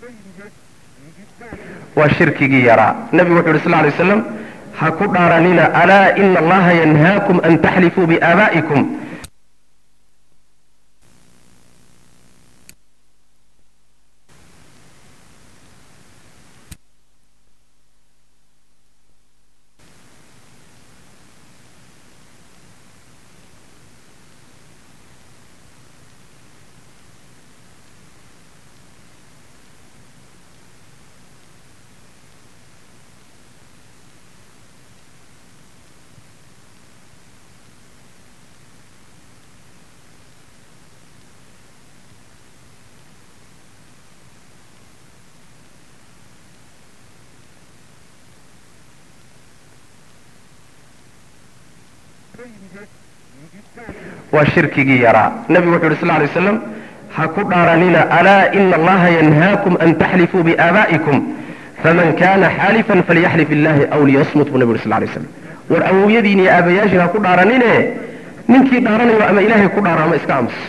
waa shirkigii yaraa nebigu wuxu yhi sl lay waslam ha ku dhaaranina alaa ina allaha yanhaakum an taxlifuu biaabaa'ikum waa shirkigii yaraa nebigu wuxu yhi sl lay waslam ha ku dhaaranina alaa ina allaha yanhaakum an taxlifuu biaabaa'ikum faman kana xaalifan falyaxlif illahi aw liyasmut buu nebigu yhi sl lay waslam war awowyadiin iyo aabayaashiin ha ku dhaaranine ninkii dhaaranayo ama ilaahay ku dhaaro ama iska aamus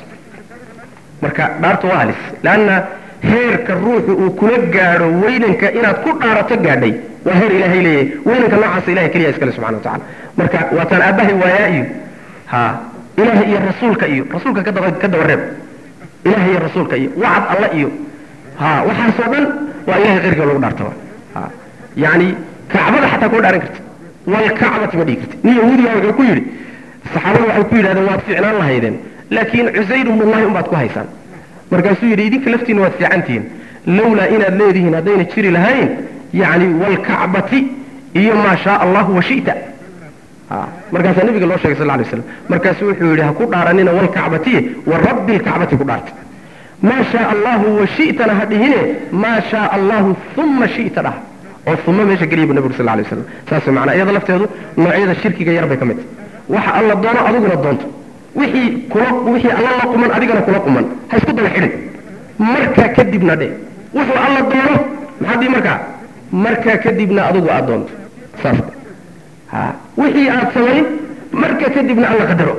marka dhaartu waa halis leanna heerka ruuxu uu kula gaadho weynanka inaad ku dhaarato gaadhay waa heer ilahay leeyahay weynanka noocaasa ilahay keliya iskale subxana wa tacala marka waataan aabbahay waayaa iyo ha ilahay iyo rasuulka iyo rasuulka ka daba ka daba reeb ilahay iyo rasuulka iyo wacad alla iyo ha waxaasoo dhan waa ilahay keyrka lagu dhaartaba ha yani kacbada xataa kuma dhaaran karta walkacbati ma dhigi karta nin yahuudiga wuxuu ku yidhi saxaabada waxay ku yidhahdeen waad fiicnaan lahaydeen laakiin cusayr ibnullahi unbaad ku haysaan markaasuu yidhi idinka laftiina waad fiicantihiin lawlaa inaad leedihiin haddayna jiri lahayn yani walkacbati iyo maa shaa allahu washita markaasaa nabiga loo shegay sal lay slam markaasu wuxuu yidhi ha ku dhaaranina walkacbatiye wa rabbi lkacbati ku dhaarta maa shaa allahu washitana ha dhihine maa shaa allahu uma shita dhah oo uma meesha geliya bu nabig sal lay waslam saas macnaa iyada lafteedu noocyada shirkiga yar bay ka mid tahay waxa alla doono adiguna doonto wixii kula wixii alla la quman adigana kula quman ha isku daba xidhin markaa kadibna dhe wuxuu alla doono maxaa dii markaa markaa kadibna adigu aad doonto saas ha wixii aad samayn markaa kadibna alla qadaro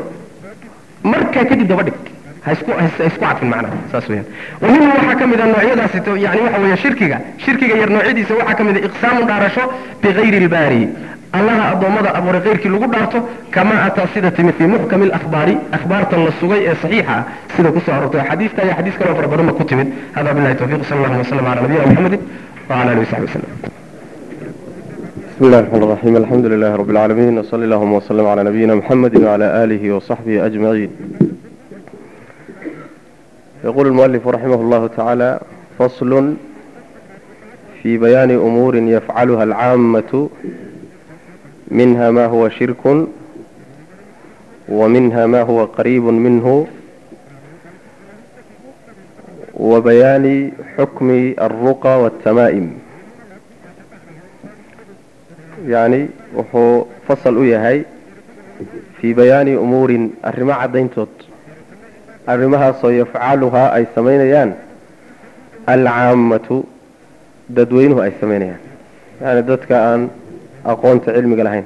markaa kadib daba dhig ha isku ha isku cadfin macnaha saas weeyaan wa minhu waxaa ka mid a noocyadaasi yani waxa weeye shirkiga shirkiga yar noocyadiisa waxaa ka mid a iqsaamu dhaarasho bigayri ilbaari allaha addoommada abuuray keyrkii lagu dhaarto kama ataa sida timi fii muxkami alakhbaari akhbaartan la sugay ee saxiixa ah sida kusoo arortay xadiista iyo xadiis kaloo fara badan ba ku timid hada billahi tawfiq sal allahuma wasalam ala nabiyina muxamedin وعلى اله وصحبه وسلم بسم الله الرحمن الرحيم الحمد لله رب العالمين وصلى اللهم وسلم على نبينا محمد وعلى آله وصحبه أجمعين يقول المؤلف رحمه الله تعالى فصل في بيان أمور يفعلها العامة منها ما هو شرك ومنها ما هو قريب منه وبيان حكم الرقى والتمائم يعني wuxuu fasal u yahay fii bayaani umuurin arrimo caddayntood arrimahaasoo yafcaluhaa ay samaynayaan alcaammatu dadweynuhu ay samaynayaan yani dadka aan aqoonta cilmiga lahayn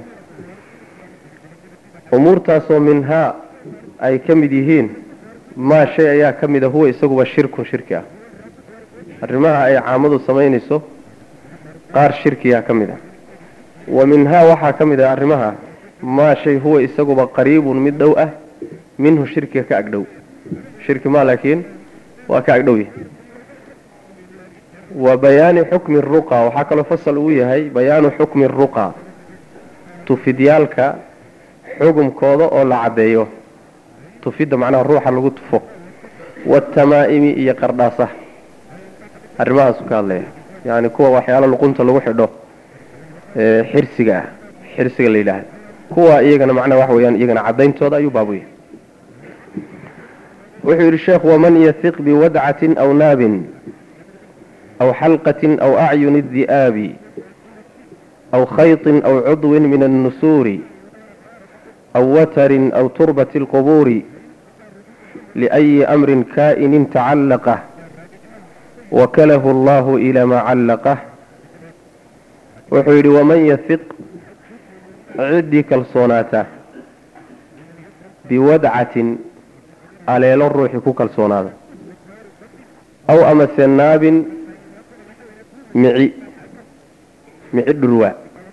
umuurtaasoo minhaa ay ka mid yihiin maa shay ayaa ka mid a huwa isaguba shirkun shirki ah arrimaha ay caamadu samaynayso qaar shirkiyaa ka mid ah wa minhaa waxaa ka mid ah arrimaha maa shay huwa isaguba qariibun mid dhow ah minhu shirkiga ka agdhow shirki ma laakiin waa ka agdhow yahay wa bayaani xukmi ruqa waxaa kaloo fasal ugu yahay bayaanu xukmi ruqa tufidyaalka xugumkooda oo la caddeeyo tufidda macnaha ruuxa lagu tufo watamaa'imi iyo qardhaasaha arrimahaasu ka hadlaya yani kuwa waxyaalo luqunta lagu xidho xirsiga ah xirsiga la yidhaahda kuwa iyagana macnaha waxa weyaan iyagana caddayntooda ayuu baabuya wuxuu yidhi sheekh waman yahiq biwadcatin aw naabin aw xalqatin aw acyuni di'aabi aw khayطin aw cudwin min annusuuri aw watarin aw turbati اlqubuuri liأyi amrin kaa'inin tacallaqah wakalahu allahu ilaa maa callaqah wuxuu yidhi waman yahiq ciddii kalsoonaata biwadcatin aleelo ruuxii ku kalsoonaada aw amase naabin mici mici dhurwaa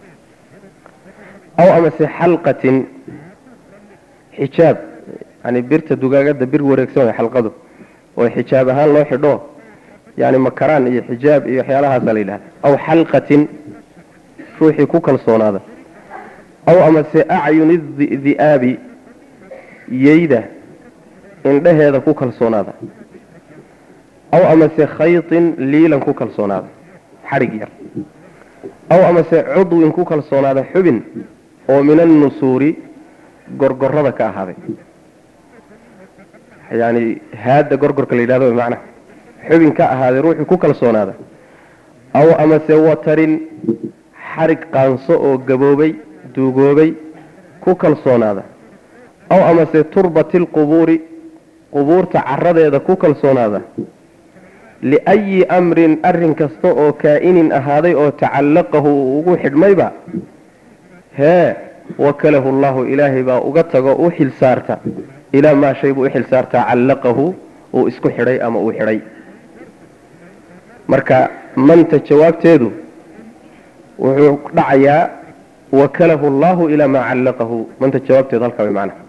aw amase xalqatin xijaab yani birta dugaagada bir wareegsan way xalqadu oo xijaab ahaan loo xidho yani makaraan iyo xijaab iyo waxyaalahaasa la yidhahda aw xalqatin ruuxii ku kalsoonaada aw amase acyuni di'aabi yeyda indhaheeda ku kalsoonaada aw amase khaytin liilan ku kalsoonaada xadhig yar aw amase cudwin ku kalsoonaada xubin oo min annusuuri gorgorada ka ahaaday yani haadda gorgorka la yidhahdo macnaha xubin ka ahaaday ruuxii ku kalsoonaada aw amase watarin xarig qaanso oo gaboobay duugoobay ku kalsoonaada aw amase turbati lqubuuri qubuurta caradeeda ku kalsoonaada liayi amrin arrin kasta oo kaa'inin ahaaday oo tacallaqahu uu ugu xidhmayba hee wakalahu llahu ilaahay baa uga tago u xil saarta ilaa maa shay buu u xil saartaa callaqahu uu isku xidhay ama uu xidhay marka manta jawaabteedu wuxuu dhacayaa wakalahu allahu ilaa maa callaqahu manta jawaabteedu halkaa way macnaha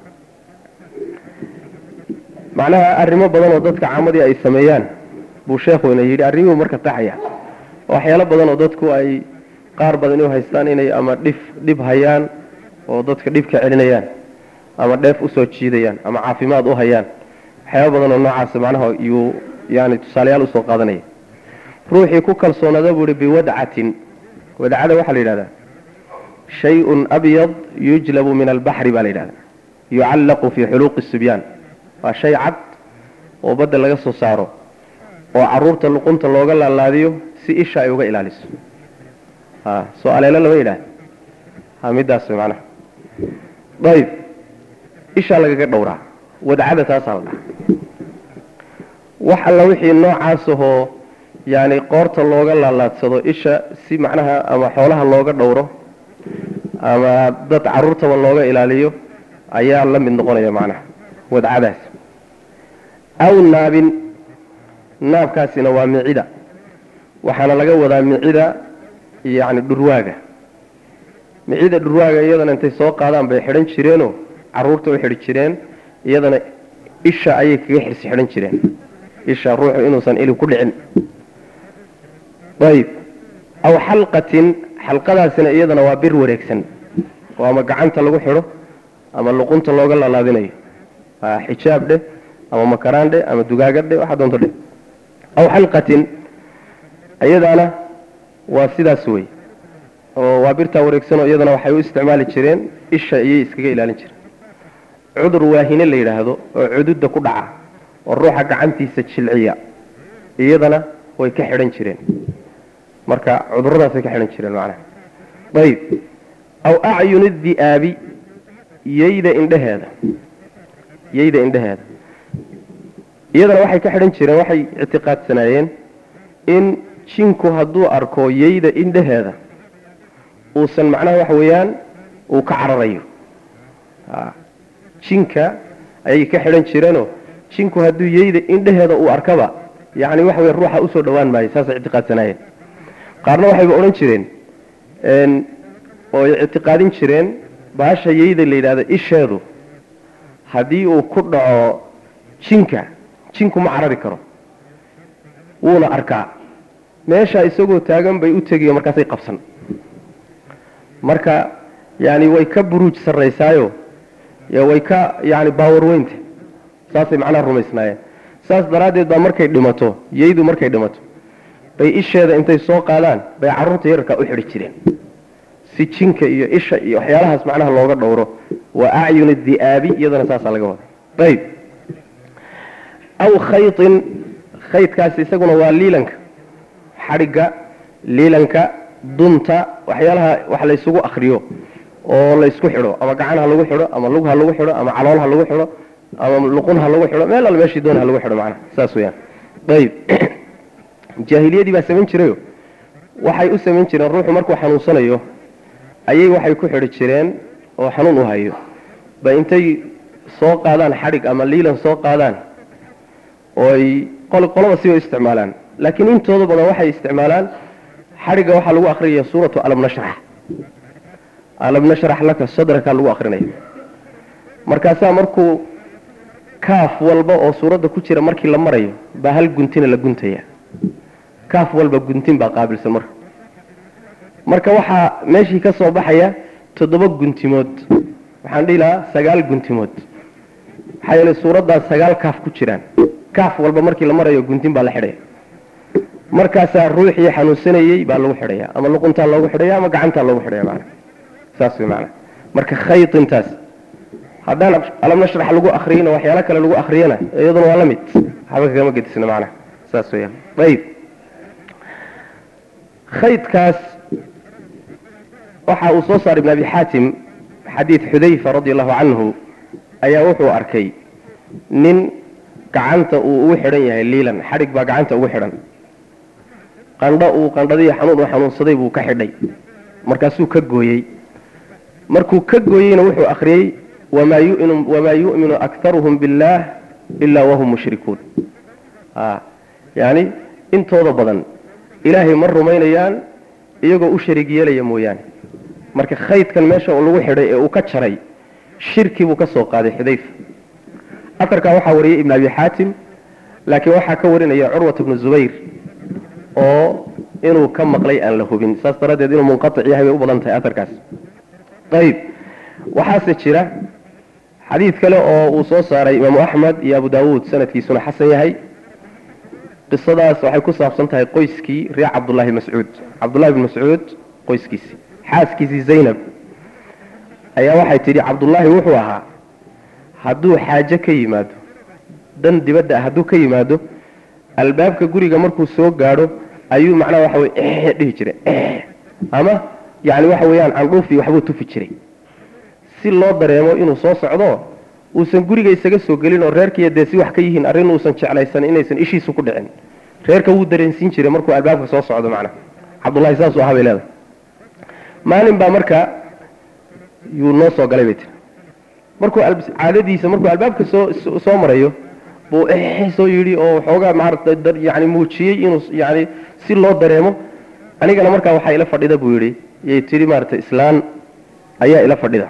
macnaha arrimo badan oo dadka caamadii ay sameeyaan buu sheekhuna yidhi arrimihuu marka taxaya waxyaalo badan oo dadku ay qaar badan u haystaan inay ama dhif dhib hayaan oo dadka dhibka celinayaan ama dheef usoo jiidayaan ama caafimaad u hayaan waxyaaba badan oo noocaas macnaha yuu yani tusaalayaal usoo qaadanaya ruuxii ku kalsoonada buu ihi biwadcatin wadcada waxaa la yidhahdaa shay-un abyad yujlabu min albaxri baa la yidhahdaa yucallaqu fii xuluuqi sibyaan waa shay cad oo badda laga soo saaro oo caruurta luqunta looga laalaadiyo si isha ay uga ilaaliso ha soo aleelo lama yidhaah ha midaas way macnaha ayb ishaa lagaga dhowraa wadcada taasaa la dhaha wax alla wixii noocaas ahoo yani qoorta looga laalaadsado isha si macnaha ama xoolaha looga dhowro ama dad caruurtaba looga ilaaliyo ayaa la mid noqonaya macnaha wadcadaas aw naabin naabkaasina waa micida waxaana laga wadaa micida yani dhurwaaga micida dhurwaaga iyadana intay soo qaadaan bay xidhan jireenoo caruurta u xidhi jireen iyadana isha ayay kaga xirsi xidhan jireen isha ruuxu inuusan ili ku dhicin ayb aw xalqatin xalqadaasina iyadana waa bir wareegsan oo ama gacanta lagu xidho ama luqunta looga lalaadinayo xijaab dheh ama makaraan dheh ama dugaagad dheh waxa doonto dheh aw xalqatin iyadaana waa sidaas wey oo waa birtaa wareegsanoo iyadana waxay u isticmaali jireen isha iyay iskaga ilaalin jireen cudur waahine la yidhaahdo oo cududa ku dhaca oo ruuxa gacantiisa jilciya iyadana way ka xidhan jireen marka cuduradaasay ka xidhan jireen macnaha ayb aw acyuni di'aabi yeyda indheheeda yeyda indheheeda iyadana waxay ka xidhan jireen waxay ictiqaadsanaayeen in jinku hadduu arko yeyda indheheeda uusan macnaha waxa weeyaan uu ka cararayo jinka ayay ka xidhan jireenoo jinku hadduu yeyda indheheeda uu arkaba yani waxa wey ruuxa usoo dhawaan maayo saasay ictiqaadsanaayeen qaarna waxayba odhan jireen oo ictiqaadin jireen baasha yeyda la yidhahdo isheedu haddii uu ku dhaco jinka jinku ma carari karo wuuna arkaa meeshaa isagoo taagan bay u tegiyo markaasay qabsan marka yani way ka buruuj sarraysaayo way ka yani baawar weynta saasay macnaha rumaysnaayeen saas daraaddeed baa markay dhimato yeydu markay dhimato bay isheeda intay soo qaadaan bay carruurta yararkaa u xidhi jireen si jinka iyo isha iyo waxyaalahaas macnaha looga dhowro waa acyuni di'aabi iyadana saasaa laga wada ayb aw khaytin khaydkaasi isaguna waa liilanka xadhigga liilanka dunta waxyaalaha wax laysugu akriyo oo laysku xidho ama gacan ha lagu xidho ama lug ha lagu xidho ama calool ha lagu xidho ama luqun ha lagu xidho meel al meeshii doon ha lagu xidho macnaha saas weyaan ayb jaahiliyadii baa samayn jirayo waxay u samayn jireen ruuxu markuu xanuunsanayo ayay waxay ku xidhi jireen oo xanuun u hayo ba intay soo qaadaan xadhig ama liilan soo qaadaan oo ay qolaba siba isticmaalaan laakiin intooda badan waxay isticmaalaan xadhigga waxaa lagu akrinaya suuratu alam nashrax alam nashrax laka sadraka lagu akrinaya markaasaa markuu kaaf walba oo suuradda ku jira markii la marayo baa hal guntina la guntaya kaaf walba guntin baa qaabilsan marka marka waxaa meeshii ka soo baxaya toddoba guntimood waxaan dhihi lahaa sagaal guntimood maxaa yeelay suuraddaas sagaal kaaf ku jiraan kaaf walba markii la marayo guntin baa la xidhaya markaasaa ruuxii xanuunsanayey baa lagu xidhaya ama luquntaa loogu xidhaya ama gacantaa loogu xidhaya maana saas way maana marka khaytintaas haddaan alam nashrax lagu akriyana waxyaalo kale lagu akriyana iyaduna waa la mid waxba kagama gedisna macnaha saas weeyaan ayib khaydkaas waxa uu soo saaray ibn abi xaatim xadiid xudayfa radi allahu canhu ayaa wuxuu arkay nin gacanta uu ugu xidhan yahay liilan xadhig baa gacanta ugu xidhan qandho uu qandhadii xanuun u xanuunsaday buu ka xidhay markaasuu ka gooyey markuu ka gooyeyna wuxuu akhriyey wamaa yuminu wamaa yu'minu akharuhum biاllah ilaa wahum mushrikuun yani intooda badan ilaahay ma rumaynayaan iyagoo u shariig yeelaya mooyaane marka khaydkan meesha lagu xidhay ee uu ka jaray shirki buu ka soo qaaday xudayfa aarkaa waxaa wariyey ibn abi xaatim laakiin waxaa ka warinaya curwat bnu zubayr oo inuu ka maqlay aan la hubin saas daraaddeed inuu munqaic yahay bay u badan tahay aarkaas ayib waxaase jira xadiid kale oo uu soo saaray imaamu axmed iyo abu daawuud sanadkiisuna xasan yahay qisadaas waxay ku saabsan tahay qoyskii reer cabdullaahi mascuud cabdullahi bn mascuud qoyskiisii xaaskiisii zaynab ayaa waxay tidhi cabdullaahi wuxuu ahaa hadduu xaajo ka yimaado dan dibadda ah hadduu ka yimaado albaabka guriga markuu soo gaadho ayuu macnaha waxa wey ee dhihi jiray ama yani waxa weeyaan candhuufi waxbuu tufi jiray si loo dareemo inuu soo socdo uusan guriga isaga soo gelin oo reerkiiya dee si wax ka yihiin arrin uusan jeclaysan inaysan ishiisu ku dhicin reerka wuu dareensiin jiray markuu albaabka soo socdo macnaha cabdullahi saasuu ahaa bay leedahay maalin baa marka yuu noo soo galay bay tiri markuu caadadiisa markuu albaabka soo soo marayo buu eh soo yidhi oo waxoogaa maarata yani muujiyey inuu yani si loo dareemo anigana markaa waxaa ila fadhida buu yidhi yay tidhi maarata islaan ayaa ila fadhida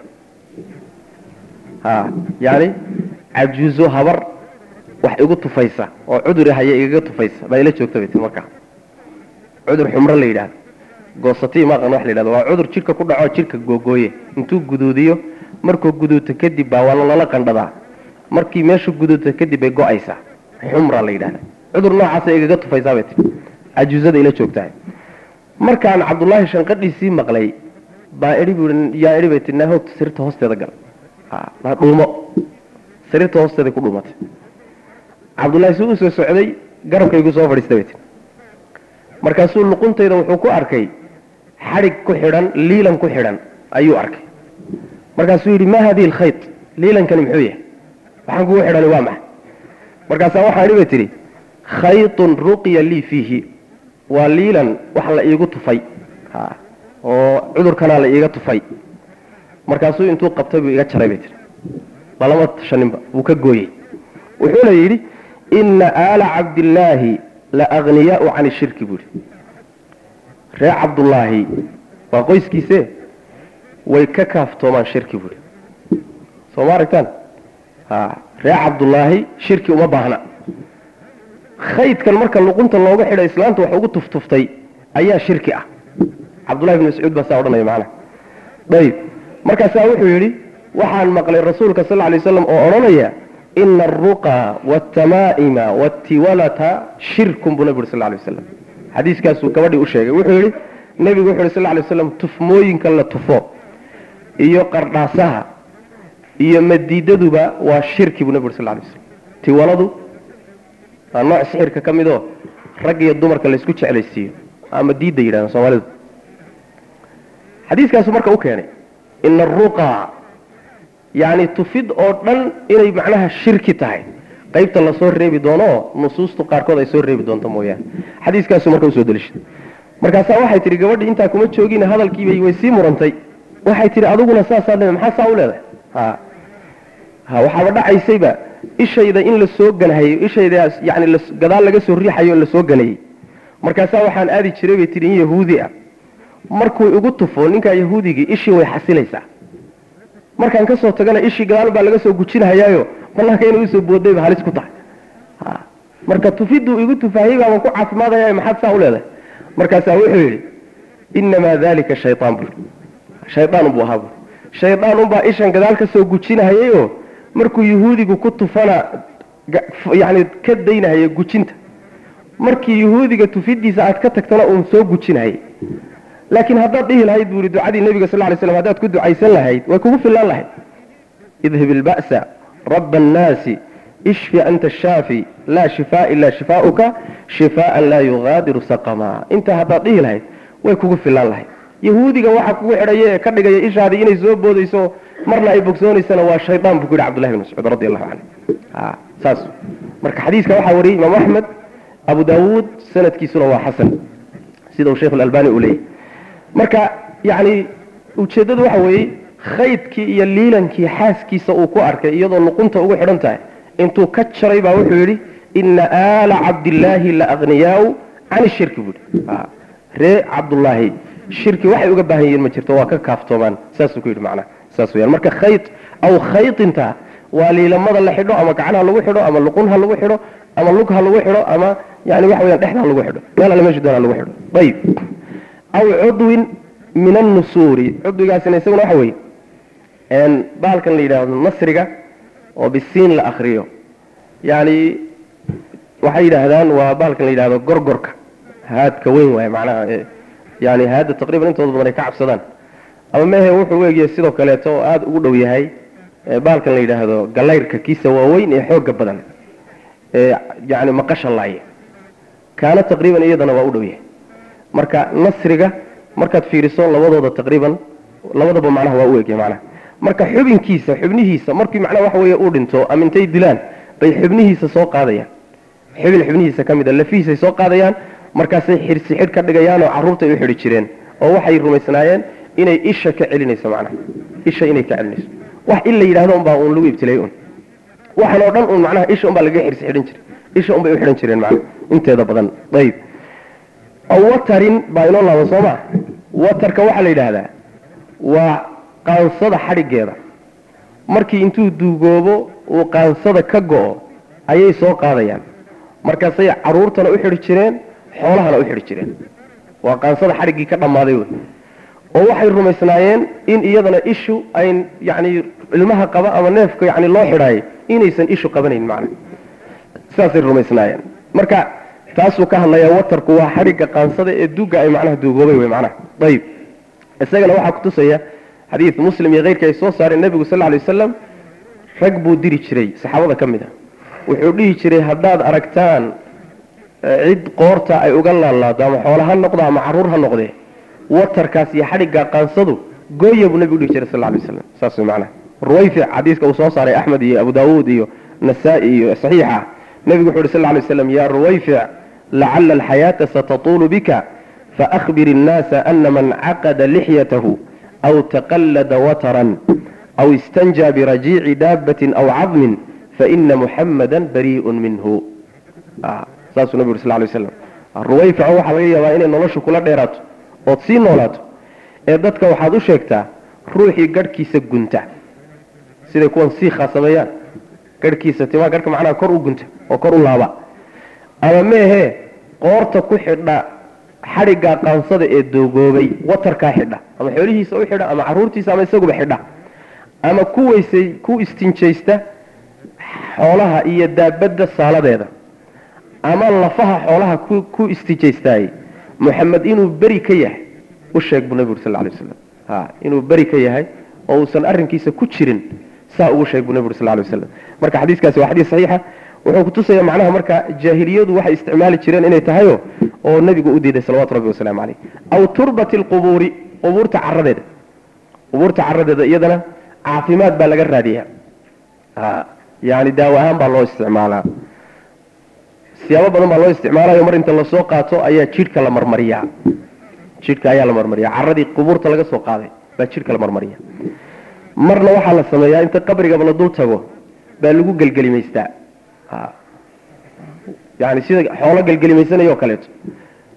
ha yani cajuuzo habar wax igu tufaysa oo cudur haya igaga tufaysa baa ila joogta bay tii markaa cudur xumro la yidhahdo goosatii maaqan wax la yidhahdo waa cudur jidhka ku dhaco jidhka googooye intuu guduudiyo markuu guduuto kadib baa waa lala qandhadaa markii meeshu guduuto kadib bay go-aysaa xumra la yidhahda cudur noocaasa igaga tufaysaa bay tii cajuuzada ila joogtahay markaan cabdullaahi shanqadhiisii maqlay baa idhi buu yaa idhi bay tii naa hoogta sirta hoosteeda gal ha dhuumo sariirta hoosteeda ku dhuumatay cabdullaahi si u soo socday garabkaygu soo fadhiistay bay tii markaasuu luquntayda wuxuu ku arkay xadhig ku xidhan liilan ku xidhan ayuu arkay markaasuu yidhi ma hadihi alkhayt liilankani muxuu yahay waxaan kugu xidhani waa maxa markaasaa waxaa idhi bay tidhi khaytun ruqiya lii fiihi waa liilan wax la iigu tufay oo cudurkanaa la iiga tufay markaasuu intuu qabtay buu iga jaray bay tihi lalama tashaninba wuu ka gooyey wuxuuna yidhi ina aala cabdillaahi la akhniyaau can ishirki buu yidhi reer cabdullaahi waa qoyskiise way ka kaaftoomaan shirki buu yidhi soo ma aragtaan reer cabdullaahi shirki uma baahna khaydkan marka luqunta looga xidha islaanta wax ugu tuftuftay ayaa shirki ah cabdullahi bn mascuud baa saa odhanaya macnaha ayib markaasaa wuxuu yidhi waxaan maqlay rasuulka sal lla lay waslam oo odhanaya ina alruqa waaltamaa'ima waatiwalata shirkun buu nabi uri sal lla lay waslam xadiiskaasuu gabadhii u sheegay wuxuu yidhi nebigu wuxu yhi sal lla lay waslam tufmooyinka la tufo iyo qardhaasaha iyo madiidaduba waa shirki buu nabi uri sal lla lay waslam tiwaladu waa nooc sixirka ka midoo rag iyo dumarka laysku jeclaysiiyo ama diidda yidhahdaan soomaalidu xadiiskaasu marka u keenay ina aruqa yacni tufid oo dhan inay macnaha shirki tahay qaybta lasoo reebi doono oo nusuustu qaarkood ay soo reebi doonto mooyaane xadiiskaasu marka usoo delishay markaasaa waxay tihi gabadhi intaa kuma joogin hadalkiibay way sii murantay waxay tihi adiguna saasaa le maxaa saa u leedahay ha ha waxaaba dhacaysayba ishayda in la soo ganahayo ishayda yani gadaal laga soo riixayo la soo ganayey markaasaa waxaan aadi jiray bay tihi in yahuudi ah markuu igu tufo ninkaa yahuudigii ishii way xasilaysaa markaan kasoo tagana ishii gadaal baa laga soo gujinahayaayo banaanka inay usoo boodayba halis ku tahay marka tufiduu igu tufaahiyey baaban ku caafimaadaya maxaad saa u leedahay markaasaa wuxuu yidhi inamaa dalika shayaan bur shayaan buu ahaa bur shayaan unbaa ishan gadaal ka soo gujinahayayoo markuu yahuudigu ku tufana yani ka daynahaya gujinta markii yahuudiga tufidiisa aad ka tagtana uun soo gujinahayay laakiin haddaad dhihi lahayd buu yihi ducadii nebiga sal lay slam haddaad ku ducaysan lahayd way kugu filaan lahayd idhib ilba'sa raba annaasi ishfi anta shaafi laa shifaa ilaa shifaauka shifaaan laa yugaadiru saqama intaa haddaad dhihi lahayd way kugu filaan lahayd yahuudiga waxa kugu xidhaya ee ka dhigaya ishaadii inay soo boodayso marna ay bogsoonaysana waa shaydaan buu ku yihi cbdullahi bn mascuud radi allahu canhu saas marka xadiiska waxaa wariyey imaam axmed abu daawuud sanadkiisuna waa xasan sida uu sheikh alalbani uu leeyahy marka yani ujeeddadu waxa weeye khaydkii iyo liilankii xaaskiisa uu ku arkay iyadoo luqunta ugu xidhan tahay intuu ka jaray baa wuxuu yidhi ina aala cabdillaahi la akhniyaau can shirki buui ree cabdullaahi shirki waxay uga baahan yihiin ma jirto waa ka kaaftoomaan saasuu ku yidhi macnaha saas weyaan marka khayd aw khaydinta waa liilamada la xidho ama gacan ha lagu xidho ama luqun ha lagu xidho ama lug ha lagu xidho ama yani waxa weyaan dhexda ha lagu xidho meel alle meesha doon ha lagu xidho ayib aw cudwin min annusuuri cudwigaasina isaguna waxa weeye baalkan la yidhaahdo nasriga oo bisiin la akriyo yani waxay yidhaahdaan waa baalkan la yidhahdo gorgorka haadka weyn waaye macnaha yani haadda taqriban intooda badan ay ka cabsadaan ama mehe wuxuu u egyahay sidoo kaleeto oo aada ugu dhow yahay baalkan la yidhaahdo galayrka kiisa waaweyn ee xooga badan ee yani maqasha laaya kaana taqriiban iyadana waa u dhow yahay marka nasriga markaad fiiriso labadooda taqriiban labadaba macnaha waa u egyahay macnaha marka xubinkiisa xubnihiisa markii macnaha waxa weeye uu dhinto ama intay dilaan bay xubnihiisa soo qaadayaan xubin xubnihiisa ka mid a lafihiisay soo qaadayaan markaasay xirsi xidh ka dhigayaanoo carruurtay u xidhi jireen oo waxay rumaysnaayeen inay isha ka celinayso macnaha isha inay ka celinayso wax in la yidhahdo unbaa uun lagu ibtilay un waxan oo dhan un macnaha isha unbaa lagaga xirsi xidhan jiray isha unbay u xidhan jireen macnaha inteeda badan ayib aw watarin baa inoo laaba soo maa watarka waxaa la yidhaahdaa waa qaansada xadhiggeeda markii intuu duugoobo uu qaansada ka go-o ayay soo qaadayaan markaasay caruurtana u xidhi jireen xoolahana u xidhi jireen waa qaansada xadhiggii ka dhammaaday wey oo waxay rumaysnaayeen in iyadana ishu ayn yani ilmaha qaba ama neefka yani loo xidhaayay inaysan ishu qabanayn macna saasay rumaysnaayeen marka taasuu ka hadlayaa watarku waa xadhigga qaansada ee duga ay macnaha duugoobay wey macnaha ayib isagana waxaa kutusaya xadiid muslim iyo keyrka ay soo saareen nebigu sal lay wasalam rag buu diri jiray saxaabada ka mid a wuxuu dhihi jiray haddaad aragtaan cid qoorta ay uga laalaado ama xoolo ha noqdo ama caruur ha noqdee watarkaas iyo xadhigga qaansadu gooya buu nebigu dhihi jiray sal lay waslam saas way macnaha ruwayfic xadiiska uu soo saaray axmed iyo abu daawuud iyo nasaa-i iyo saxiixa nebigu wuxu uhi sal lay waslam yaa ruwayfic lacala alxayaata satatuulu bika faأkhbir الnaasa ana man caqada lixyatahu aw taqallada watran aw istanjaa birajiici daabatin aw cadmin faina muxamada bariiء minhu saasuu nabig uri sal lay waslam ruwayfico waxaa laga yaabaa inay noloshu kula dheeraato ood sii noolaato ee dadka waxaad u sheegtaa ruuxii garhkiisa gunta siday kuwan siikhaa sameeyaan garhkiisa timaa garhka macnaha kor u gunta oo kor u laaba ama meehee qoorta ku xidha xadhiggaa qaansada ee doogoobay watarkaa xidha ama xoolihiisa u xidha ama caruurtiisa ama isaguba xidha ama ku weysay ku istinjaysta xoolaha iyo daabadda saaladeeda ama lafaha xoolaha ku ku istijaystaayey moxamed inuu beri ka yahay u sheeg buu nebigu uri sal lay waslam ha inuu beri ka yahay oo uusan arrinkiisa ku jirin saa ugu sheeg buu nebigu uri sal lay waslam marka xadiiskaasi waa xadiis saxiixa wuxuu kutusaya macnaha marka jaahiliyadu waxay isticmaali jireen inay tahayo oo nebigu u diiday salawatu rabbi wasalaamu caleyh aw turbati lqubuuri qubuurta caradeeda qubuurta caradeeda iyadana caafimaad baa laga raadiyaa yani daawo ahaan baa loo isticmaalaa siyaabo badan baa loo isticmaalayo mar inta lasoo qaato ayaa jidhka la marmariyaa jidhka ayaa la marmariya caradii qubuurta laga soo qaaday baa jidhka la marmariya marna waxaa la sameeyaa inta qabrigaba la dul tago baa lagu gelgelimaystaa yani sida xoolo gelgelimaysanayoo kaleeto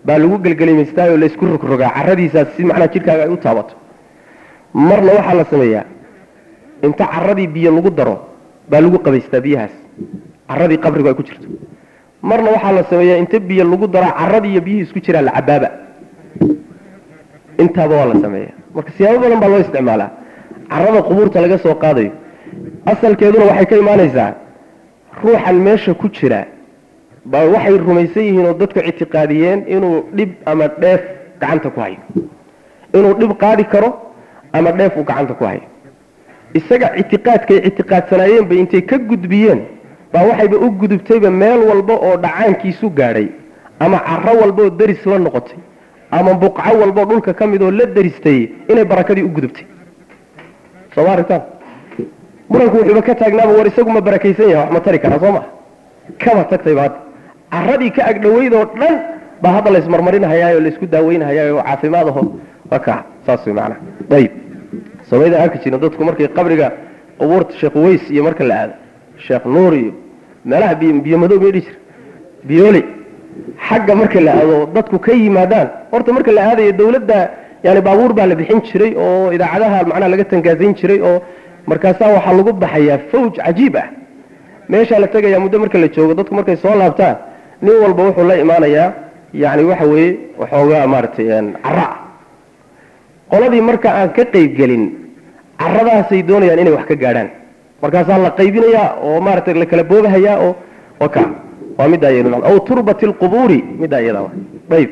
baa lagu gelgelimaystaa oo laysku rogrogaa caradiisaas si macnaha jidhkaaga ay u taabato marna waxaa la sameeyaa inta caradii biyo lagu daro baa lagu qabaystaa biyahaas caradii qabrigu ay ku jirto marna waxaa la sameeyaa inta biyo lagu daro caradii iyo biyihii isku jiraan la cabaaba intaaba waa la sameeya marka siyaabo badan baa loo isticmaalaa carada qubuurta laga soo qaadayo asalkeeduna waxay ka imaanaysaa ruuxan meesha ku jira baa waxay rumaysan yihiin oo dadku ictiqaadiyeen inuu dhib ama dheef gacanta ku hayo inuu dhib qaadi karo ama dheef uu gacanta ku hayo isaga ictiqaadkay ictiqaadsanaayeen bay intay ka gudbiyeen baa waxayba u gudubtayba meel walba oo dhacaankiisu gaadhay ama caro walba oo deris la noqotay ama buqco walba oo dhulka ka mid oo la deristay inay barakadii u gudubtay sooma aragtaan muranku wuxuuba ka taagnaaba war isagu ma barakaysan yahay wax ma tari karaa soo maa kaba tagtayba hadda caradii ka agdhaweyd oo dhan baa hadda laysmarmarinhayaa oo laysku daaweynhayaa oo caafimaad aho waa kaa saas way macnaha ayib somayda arki jirin dadku markay qabriga qubuurta sheekh uways iyo marka la aado sheekh nuur iyo meelaha biyo madow may dhihi jir biyooli xagga marka la aado dadku ka yimaadaan horta marka la aadayo dawladda yani baabuur baa la bixin jiray oo idaacadaha macnaha laga tangaasayn jiray oo markaasaa waxaa lagu baxayaa fawj cajiib ah meeshaa la tegayaa muddo marka la joogo dadku markay soo laabtaan nin walba wuxuu la imaanayaa yani waxa weeye waxoogaa maaragtay cara qoladii marka aan ka qaybgelin caradaasay doonayaan inay wax ka gaadhaan markaasaa la qaybinayaa oo maaragtay la kala boobahayaa oo waka waa middaa iyadu aw turbati lqubuuri middaa iyada ayb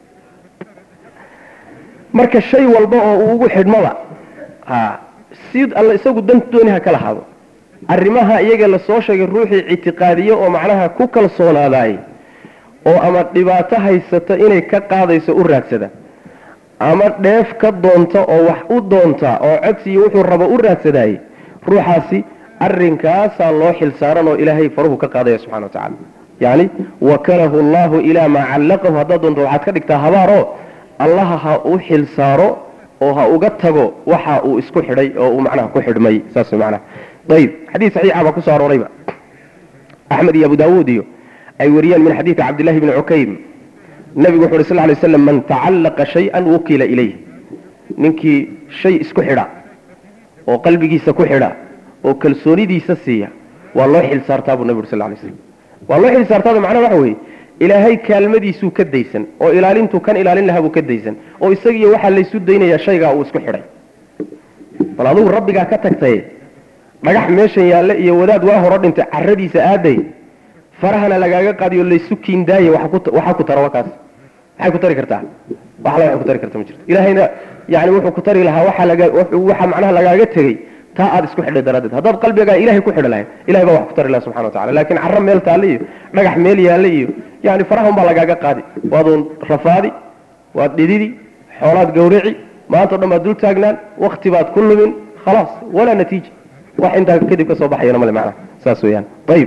marka shay walba oo uu ugu xidhmaba ha si alla isagu dan dooni ha kala hado arrimaha iyaga lasoo sheegay ruuxii ictiqaadiye oo macnaha ku kalsoonaadaay oo ama dhibaato haysata inay ka qaadayso u raadsada ama dheef ka doonta oo wax u doonta oo codsiiyo wuxuu rabo u raadsadaayey ruuxaasi arrinkaasaa loo xil saaran oo ilaahay faruhu ka qaadaya subxana wa tacala yacni wakalahu allahu ilaa maa callaqahu haddaad doonto waxaad ka dhigtaa habaaroo allaha ha u xil saaro oo ha uga tago waxa uu isku xidhay oo uu macnaha ku xidhmay saas macnaha ayib xadiis saxiixa baa kusoo aroorayba axmed iyo abu daawuud iyo ay wariyeen min xadiidka cabdillahi bni cukaym nabigu wuxu uhi sal lay slam man tacallaqa shay-an wukila ilayh ninkii shay isku xidha oo qalbigiisa ku xidha oo kalsoonidiisa siiya waa loo xil saartaa buu nabi uri sal lay slam waa loo xil saartaada macnaha waxa weeye ilaahay kaalmadiisuu ka daysan oo ilaalintuu kan ilaalin lahaa buu ka daysan oo isagiiyo waxaa laysu daynayaa shaygaa uu isku xidhay bal adugu rabbigaa ka tagtaye dhagax meeshan yaalle iyo wadaad waa horo dhintay caradiisa aaday farahana lagaaga qaadiyo laysu kiindaaye waxaa ku tara wakaas maxay ku tari kartaa wax la waxay ku tari karta ma jirto ilaahayna yani wuxuu ku tari lahaa waxa laga waxa macnaha lagaaga tegey taa aad isku xidhay daraaddeed haddaad qalbigaa ilahay ku xidhi lahayd ilahay baa wax ku tari laha subxana wa tacala laakiin carro meel taalle iyo dhagax meel yaalle iyo yani farahun baa lagaaga qaadi waaduun rafaadi waad dhididi xoolaad gawrici maanta o dhan baad dul taagnaan wakti baad ku lumin khalaas walaa natiija wax intaa kadib ka soo baxayana male macnaha saas weeyaan ayib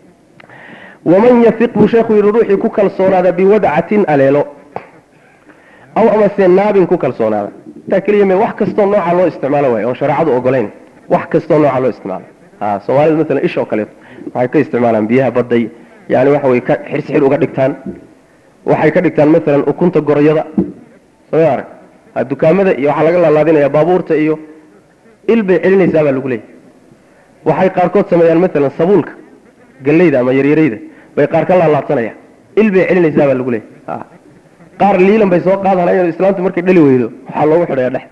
waman yafiq buu sheekhu yidhi ruuxii ku kalsoonaada biwadcatin aleelo aw amase naabin ku kalsoonaada intaa keliya me wax kastoo nooca loo isticmaalo waay oon shareecadu ogolayn wax kastoo nooca loo isticmaalo ha soomaalida maalan ish oo kaleeto waxay ka isticmaalaan biyaha badday yani waxa way ka xirsixir uga dhigtaan waxay ka dhigtaan maalan ukunta goroyada soo arag dukaamada iyo waxaa laga laalaadinaya baabuurta iyo il bay celinaysaa baa lagu leeyahy waxay qaarkood sameeyaan maalan sabuulka galeyda ama yaryarayda bay qaar ka laalaadsanayaan il bay celinaysaa baa lagu leeyahy qaar liilan bay soo qaadanayaan islaamtu markay dhali weydo waxaa loogu xidhaya dhex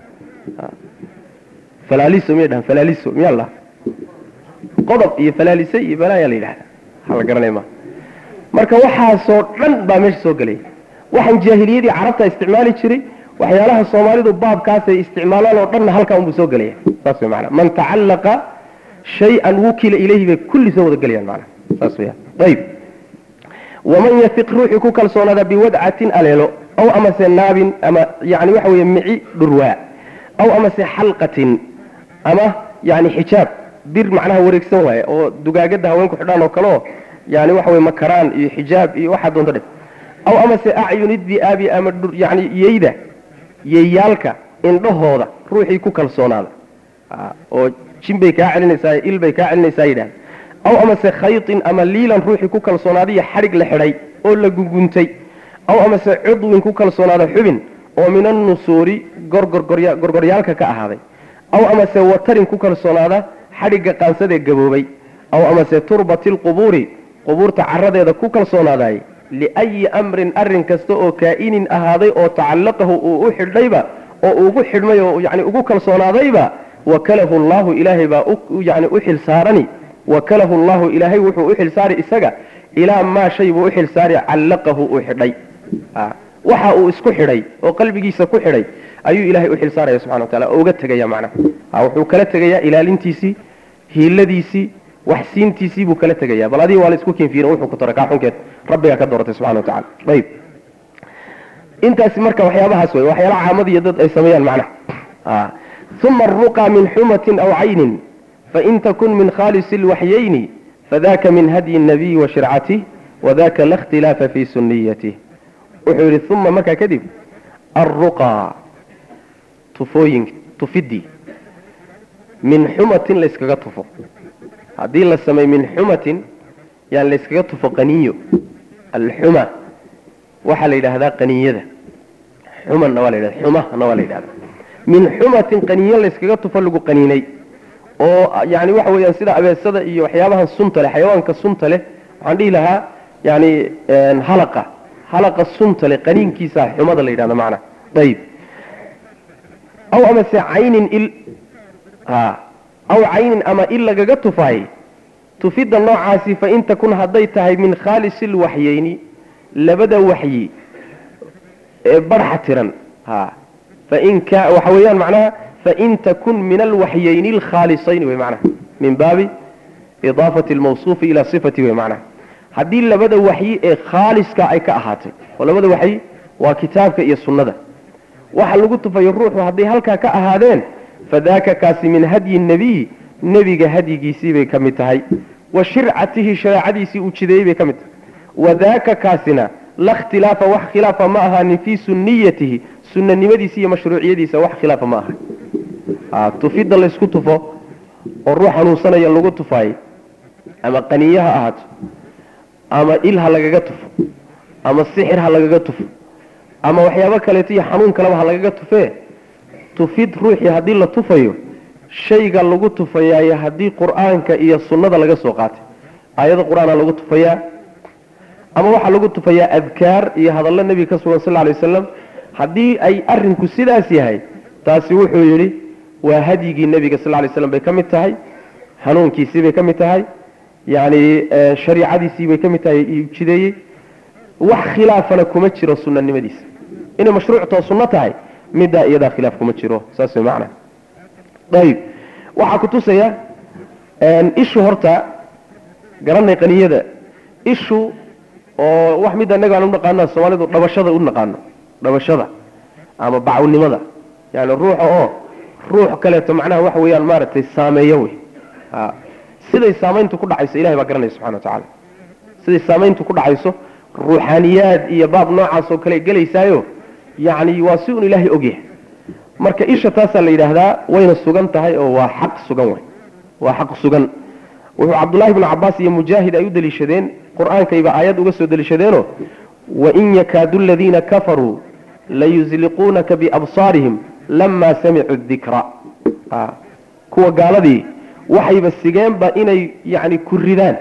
falaaliso miyay dhahan falaaliso miyaa la qodob iyo falaalise iyo balaayaa la yidhahda waxa la garanaya ma marka waxaasoo dhan baa meesha soo gelaya waxaan jaahiliyadii carabta isticmaali jiray waxyaalaha soomaalidu baabkaasay isticmaalaan oo dhanna halkaa unbuu soo gelaya saas way maanaa man tacallaqa shay-an wukila ilayhi bay kulli soo wada gelayaan maanaa saas weyaan ayib waman yafiq ruuxii ku kalsoonaada biwadcatin aleelo aw amase naabin ama yani waxa weeye mici dhurwaa aw amase xalqatin ama yani xijaab bir macnaha wareegsan waaye oo dugaagada haweenku xidhaan oo kaleo yani waxa weye makaraan iyo xijaab iyo waxaa doonto dhe aw amase acyuni di'aabi ama yani yeyda yeeyaalka indhahooda ruuxii ku kalsoonaada oo jin bay kaa celinaysaa il bay kaa celinaysaa yidhahda aw amase khaytin ama liilan ruuxii ku kalsoonaaday iyo xadhig la xidhay oo la gunguntay aw amase cudwin ku kalsoonaada xubin oo min annusuuri gorgorgorya gorgoryaalka ka ahaaday aw amase watarin ku kalsoonaada xadhigga qaansadee gaboobay aw amase turbati lqubuuri qubuurta caradeeda ku kalsoonaaday liayi amrin arrin kasta oo kaa'inin ahaaday oo tacallaqahu uu u xidhnayba oo ugu xidhmay oo yani ugu kalsoonaadayba wakalahu llahu ilaahay baa yani u xil saarani wakalahu llahu ilaahay wuxuu u xil saari isaga ilaa maa shay buu u xil saari callaqahu uu xidhay waxa uu isku xidhay oo qalbigiisa ku xidhay ayuu ilaahay u xil saaraya subxana wa taala oo uga tegaya macnaha wuxuu kala tegayaa ilaalintiisii hiiladiisii waxsiintiisii buu kala tegaya bal adiga waa la isku kinfiirin wuxuu ku tara kaa xunkeed rabbigaa ka dooratay subxana wa tacala ayib intaasi marka waxyaabahaas wey waxyaalaha caamadiiyo dad ay sameeyaan macnaha uma aruqa min xumatin aw caynin fain takun min khaalisi lwaxyayni fadaka min hadyi nabiyi wa shircatih wadaka la khtilaafa fi suniyatih wuxuu yidhi uma markaa kadib alruqa tufooyin tufidii min xumatin layskaga tufo haddii la sameey min xumatin yaan layskaga tufo qaniyo alxuma waxaa la yidhaahdaa qaniyada xumanna waa la yidhahda xumahna waa la yidhahda min xumatin qaniyo layskaga tufo lagu qaniinay oo yani waxa weeyaan sida abeesada iyo waxyaabahan sunta leh xayawaanka sunta leh waxaan dhihi lahaa yani halaqa halaqa sunta leh qaniinkiisa xumada la yidhahda macna ayib aw amase caynin il aw caynin ama il lagaga tufaay tufidda noocaasi fain takun hadday tahay min khaalisi lwaxyeyni labada waxyi ee barxa tiran fain ka waxa weeyaan macnaha fain takun min alwaxyeyni alkhaalisayni wey macnaha min baabi idaafati almawsuufi ilaa sifati wey macnaha haddii labada waxyi ee khaaliska ay ka ahaatay oo labada waxyi waa kitaabka iyo sunnada waxa lagu tufayo ruuxu hadday halkaa ka ahaadeen fadaaka kaasi min hadyi nebiy nebiga hadyigiisii bay ka mid tahay wa shircatihi shareecadiisii uu jideeyey bay ka mid tahay wadaaka kaasina la khtilaafa wax khilaafa ma ahaanin fii sunniyatihi sunanimadiisa iyo mashruuciyadiisa wax khilaafa ma aha tufidda laysku tufo oo ruux xanuunsanaya lagu tufaay ama qaniye ha ahaato ama il ha lagaga tufo ama sixir ha lagaga tufo ama waxyaabo kaleeto iyo xanuun kaleba ha lagaga tufee tufid ruuxii haddii la tufayo shayga lagu tufayaayo haddii qur-aanka iyo sunnada laga soo qaatay aayado qur-aana lagu tufayaa ama waxaa lagu tufayaa adkaar iyo hadallo nebiga ka sugan sal lay wasalam haddii ay arinku sidaas yahay taasi wuxuu yidhi waa hadyigii nebiga sal lay slam bay ka mid tahay hanuunkiisii bay ka mid tahay yani shariicadiisii bay ka mid tahay jideeyey wax khilaafana kuma jiro sunanimadiisa inay mashruuctoo sunno tahay middaa iyadaa khilaaf kuma jiro saas way macna ayib waxaa kutusaya ishu horta garanay qaniyada ishu oo wax midda inaga aan unaqaano soomaalidu dhabashada u naqaano dhabashada ama bacawnimada yani ruuxa oo ruux kaleeto macnaha waxa weeyaan maaragtay saameeyo wey siday saamayntu ku dhacayso ilahay baa garanaya subxana wa tacaala siday saamayntu ku dhacayso ruuxaaniyaad iyo baab noocaas oo kale gelaysaayo yacni waa si un ilaahay ogyahay marka isha taasaa la yidhaahdaa wayna sugan tahay oo waa xaq sugan wey waa xaq sugan wuxuu cabdullahi bnu cabaas iyo mujaahid ay u deliishadeen qur-aankayba aayad uga soo deliishadeenoo wain yakaadu aladiina kafaruu layusliquunaka biabsaarihim lamaa samicuu dikra kuwa gaaladii waxayba sigeenba inay yani ku ridaan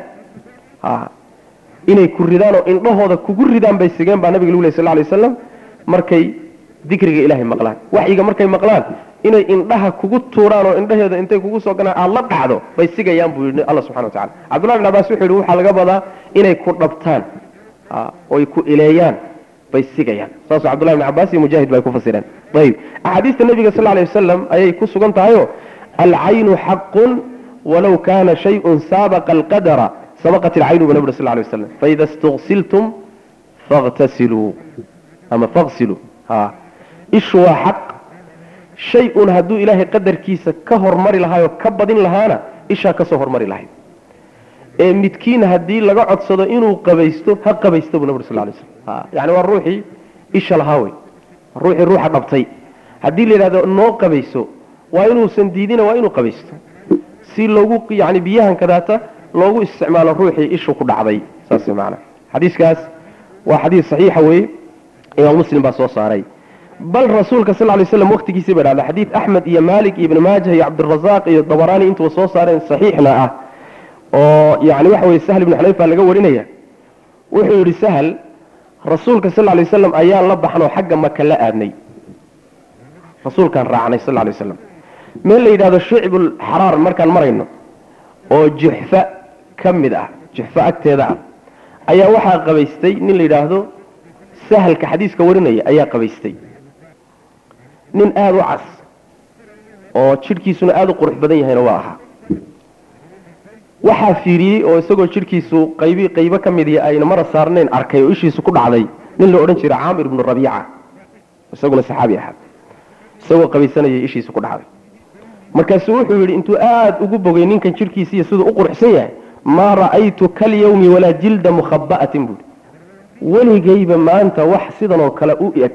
inay ku ridaan oo indhahooda kugu ridaan bay sigeen baa nabiga lagu ley sal lay waslam markay dikriga ilaahay maqlaan waxyiga markay maqlaan inay indhaha kugu tuuraan oo indhaheeda intay kugu soo ganaan aada la dhacdo bay sigayaan buu yidhi alla subxana wa tacala cabdullahi bin cabaas wuxuu yidhi waxaa laga badaa inay ku dhabtaan oy ku ileeyaan bay sigayaan saasuu cabdullahi bin cabaas iyo mujaahid bay ku fasireen ayib axaadiista nabiga sal lay wasalam ayay ku sugan tahayo alcaynu xaqun walow kana shayun saabaqa alqadara sabaqat ilcaynu bu nabig sal lay waslam faida istugsiltum faghtasiluu ama faqsiluu ha ishu waa xaq shay un hadduu ilaahay qadarkiisa ka hormari lahaayoo ka badin lahaana ishaa kasoo hormari lahayd ee midkiin haddii laga codsado inuu qabaysto ha qabaysto buu nabig sal lay slam yani waa ruuxii isha lahaa wey ruuxii ruuxa dhabtay haddii la yidhahdo noo qabayso waa inuusan diidina waa inuu qabaysto si loogu yani biyahan kadaata loogu isticmaalo ruuxii ishu ku dhacday saas maana xadiiskaas waa xadiis saxiixa weye imaam muslim baa soo saaray bal rasuulka sal lay slam waqtigiisii bay dhahda xadiid axmed iyo malik iyo ibni maajah iyo cabdirazaaq iyo dabaraani intuba soo saareen saxiixna ah oo yani waxa weye sahl ibnu xunayfa laga warinaya wuxuu yidhi sahl rasuulka sal lay wasalam ayaan la baxnoo xagga maka la aadnay rasuulkaan raacnay sal lay waslam meel la yidhahdo shicbul xaraar markaan marayno oo juxfa ka mid ah juxfa agteeda ah ayaa waxaa qabaystay nin la yidhaahdo sahalka xadiiska warinaya ayaa qabaystay nin aada u cas oo jidhkiisuna aada u qurux badan yahayna waa ahaa waxaa fiiriyey oo isagoo jidhkiisu qaybi qaybo ka mid ihi ayna mara saarnayn arkay oo ishiisu ku dhacday nin la odhan jiray caamir ibnu rabiica isaguna saxaabi ahaa isagoo qabaysanayay ishiisu ku dhacday markaasuu wuxuu yidhi intuu aada ugu bogay ninkan jidhkiisiiyo siduu u quruxsan yahay maa ra'aytu kalyawmi walaa jilda mukhaba'atin buui weligayba maanta wax sidan oo kale u eg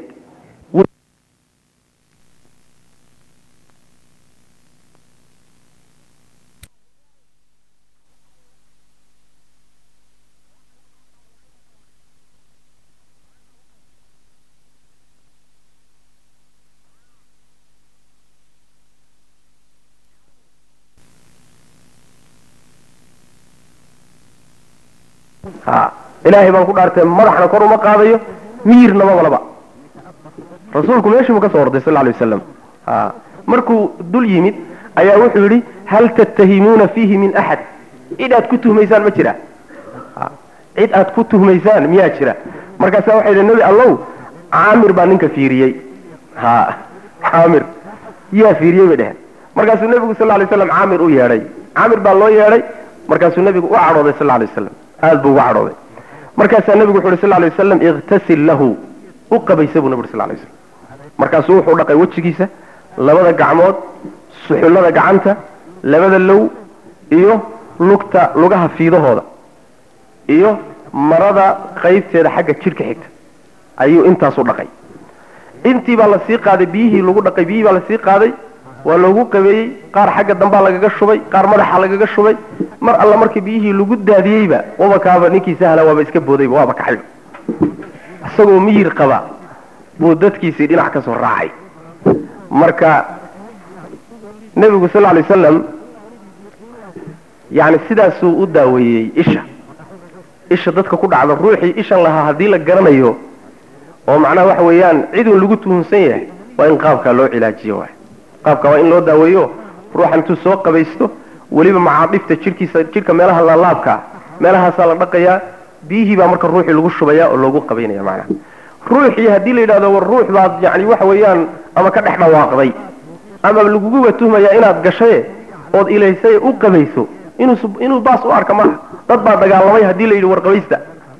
ilaahay baan ku dhaartay madaxna kor uma qaadayo miyirnama walaba rasuulku meeshiibuu ka soo orday sal lay wasalam markuu dul yimid ayaa wuxuu yidhi hal tattahimuuna fiihi min axad cid aad ku tuhmaysaan ma jira cid aad ku tuhmaysaan miyaa jira markaasaa waxay yidhi nebi allow caamir baa ninka fiiriyey ha caamir yaa fiiriyey bay dheheen markaasuu nebigu sal lay slam caamir u yeedhay caamir baa loo yeedhay markaasuu nebigu u cadhooday sal lay wasalam aada buu uga cadhooday markaasaa nebigu wuxu uhi sal lay wasalam ikhtasil lahu u qabaysa buu nebi ur sal lay waslam markaasuu wuxuu dhaqay wejigiisa labada gacmood suxullada gacanta labada low iyo lugta lugaha fiidahooda iyo marada qaybteeda xagga jidhka xigta ayuu intaasu dhaqay intii baa lasii qaaday biyihii lagu dhaqay biyihii baa lasii qaaday waa loogu qabeeyey qaar xagga dambaa lagaga shubay qaar madaxa lagaga shubay mar alla markii biyihii lagu daadiyeyba wabakaaba ninkii sahla waaba iska boodayba waaba kaxayba isagoo miyir qaba buu dadkiisii dhinac ka soo raacay marka nebigu sal lay wasalam yani sidaasuu u daaweeyey isha isha dadka ku dhacda ruuxii ishan lahaa haddii la garanayo oo macnaha waxa weeyaan cidun lagu tuhunsan yahay waa in qaabkaa loo cilaajiyo waay qaabka waa in loo daaweeyo ruuxan intuu soo qabaysto weliba macaadhifta jidhkiisa jidhka meelaha laalaabkaa meelahaasaa la dhaqayaa biyihii baa marka ruuxii lagu shubaya oo loogu qabaynaya macnaha ruuxii haddii la yidhahdo war ruux baad yani waxa weeyaan ama ka dhex dhawaaqday ama laguguba tuhmaya inaad gashaye ood ilaysay u qabayso inuu inuu baas u arka maaha dad baa dagaalamay haddii la yidhi war qabaysta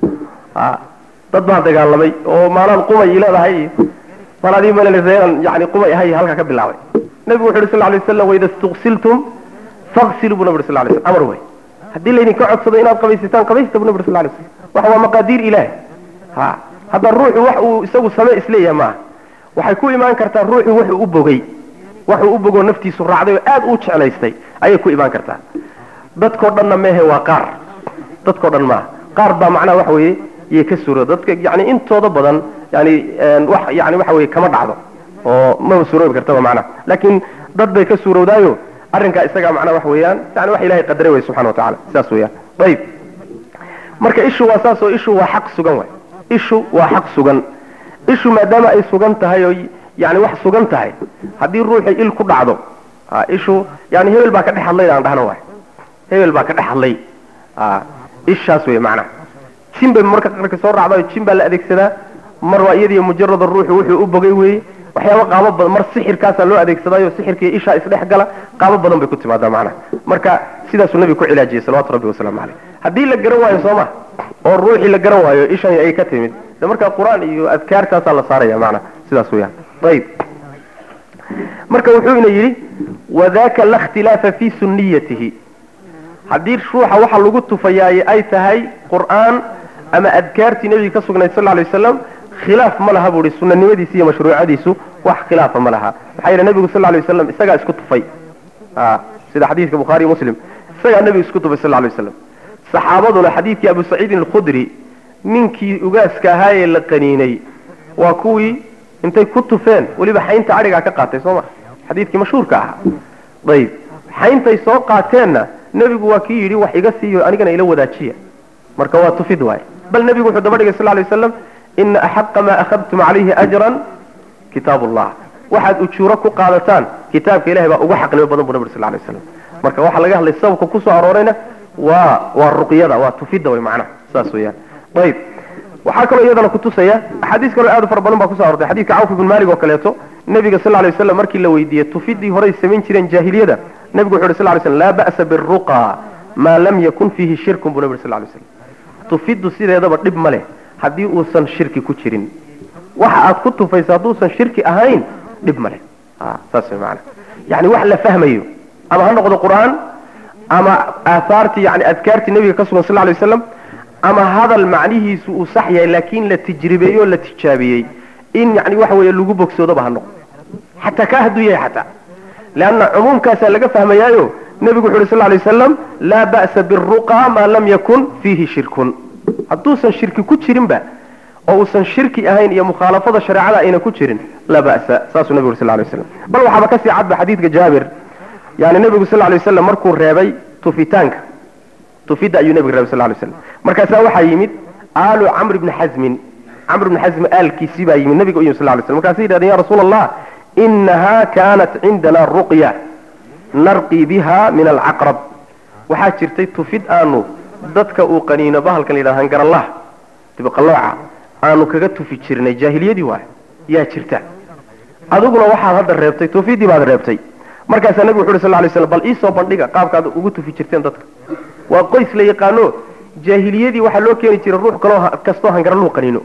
dad baa dagaalamay oo maalaan qumay leedahay iyo maladii malaleseeran yani qumay ahay halkaa ka bilaabay nabigu wuxu uhi sal lay waslam waida istuqsiltum faqsiluu bu nabi ur sal lay slam amar wey haddii laydinka codsado inaad qabaysataan qabaysta bu nabi ur sal lay slam waxa waa maqaadiir ilaah ha hadda ruuxu wax uu isagu same isleeyahay maaha waxay ku imaan kartaa ruuxu wuxuu u bogay waxuu u bogoo naftiisu raacday oo aad u jeclaystay ayay ku imaan kartaa dadkao dhanna mehe waa qaar dadkao dhan maaha qaar baa macnaha waxa weeye yay ka suuro dadka yani intooda badan yani wax yani waxa weye kama dhacdo oo maba suuroobi kartaba macnaha laakiin dad bay ka suurowdaayo arrinkaa isagaa macnaha waxa weeyaan yani wax ilahay qadaray way subxana wa tacala saas weeyaan ayib marka ishu waa saas oo ishu waa xaq sugan waay ishu waa xaq sugan ishu maadaama ay sugan tahay oo yani wax sugan tahay haddii ruuxii il ku dhacdo ishu yani hebel baa ka dhex hadlay aan dhahno waay hebel baa ka dhex hadlay ishaas wey macnaha jin bay marka qarka soo raacdayo jin baa la adeegsadaa mar waa iyadiyo mujarada ruuxu wuxuu u bogay weeye waxyaaba qaabo badan mar sixirkaasaa loo adeegsadaayo sixirkii ishaa isdhex gala qaabo badan bay ku timaadaa macnaha marka sidaasuu nabigu ku cilaajiyey salawatu rabbi wasalaamu caleyh haddii la garan waayo soo ma oo ruuxii la garan waayo ishan ay ka timid de marka qur-aan iyo adkaartaasaa la saaraya macnaha sidaas weyaan ayib marka wuxuu ina yidhi wadaka la khtilaafa fi suniyatihi haddii ruuxa waxa lagu tufayaaye ay tahay qur'aan ama adkaartii nebiga ka sugnayd sal lay wasalam khilaaf ma laha buu ihi sunanimadiisi iyo mashruucadiisu wax khilaafa ma laha maxaa yeele nebigu sal lay wasalam isagaa isku tufay sida xadiidka bukhaariy muslim isagaa nebigu isku tufay sal lay wasalam saxaabaduna xadiidkii abu saciidin alkhudri ninkii ugaaska ahaayee la qaniinay waa kuwii intay ku tufeen weliba xaynta adhigaa ka qaatay soo ma xadiidkii mashhuurka ahaa ayib xayntay soo qaateenna nebigu waa kii yidhi wax iga siiyo anigana ila wadaajiya marka waa tufid waay bal nebigu wuxuu daba dhigay sal lay waslam ina axaqa maa akhadtum calayhi ajran kitaab ullah waxaad ujuuro ku qaadataan kitaabka ilahay baa uga xaqnimo badan bu nabig sal lay waslam marka waxaa laga hadlay sababka kusoo aroorayna waa waa ruqyada waa tufidda way macnaha saas weeyaan ayib waxaa kaloo iyadana kutusaya axaadiis kaloo aad u fara badan baa kuso arortay xadidka cawf ibn malik oo kaleeto nebiga sal lay waslam markii la weydiiyey tufidii horay samayn jireen jaahiliyada nebigu wuxu yhi sl lay slam laa ba'sa biruqa maa lam yakun fiihi shirkun buu nebi sl lay slam tufiddu sideedaba dhib ma leh haddii uusan shirki ku jirin waxa aad ku tufayso hadduusan shirki ahayn dhib ma leh saas way maana yani wax la fahmayo ama ha noqdo qur'aan ama aahaartii yani adkaartii nebiga ka sugan sal lay waslam ama hadal macnihiisu uu sax yahay laakiin la tijribeeyey oo la tijaabiyey in yani waxa weeye lagu bogsoodoba ha noqdo xataa kaa hadduu yahay xataa leanna cumuumkaasaa laga fahmayaayo nebigu wuxu uhi sal lay waslam laa ba'sa biruqa maa lam yakun fiihi shirkun hadduusan shirki ku jirinba oo uusan shirki ahayn iyo mukhaalafada shareecada ayna ku jirin laa ba'sa saasuu nebigu uri sal lay waslam bal waxaaba kasii cadba xadiidka jaabir yani nebigu sal lay waslam markuu reebay tufitaanka tufidda ayuu nebiga reebay sal lay waslam markaasaa waxaa yimid aalu camr bni xasmin camr bni xasmi aalkiisii baa yimid nebiga u yimid sal lay slam markaasay yidhahdeen ya rasuula allah inaha kanat cindana ruqya narqii biha min alcaqrab waxaa jirtay tufid aanu dadka uu qaniino bahalkan la yidhahda hangaralaha dibqalooca aanu kaga tufi jirnay jaahiliyadii waay yaa jirta adiguna waxaad hadda reebtay tufidii baad reebtay markaasaa nebigu wuxu uhi sal lay slam bal iisoo bandhiga qaabkaad ugu tufi jirteen dadka waa qoys la yaqaano jaahiliyadii waxaa loo keeni jiray ruux kaloo kastoo hangaraluhu qaniino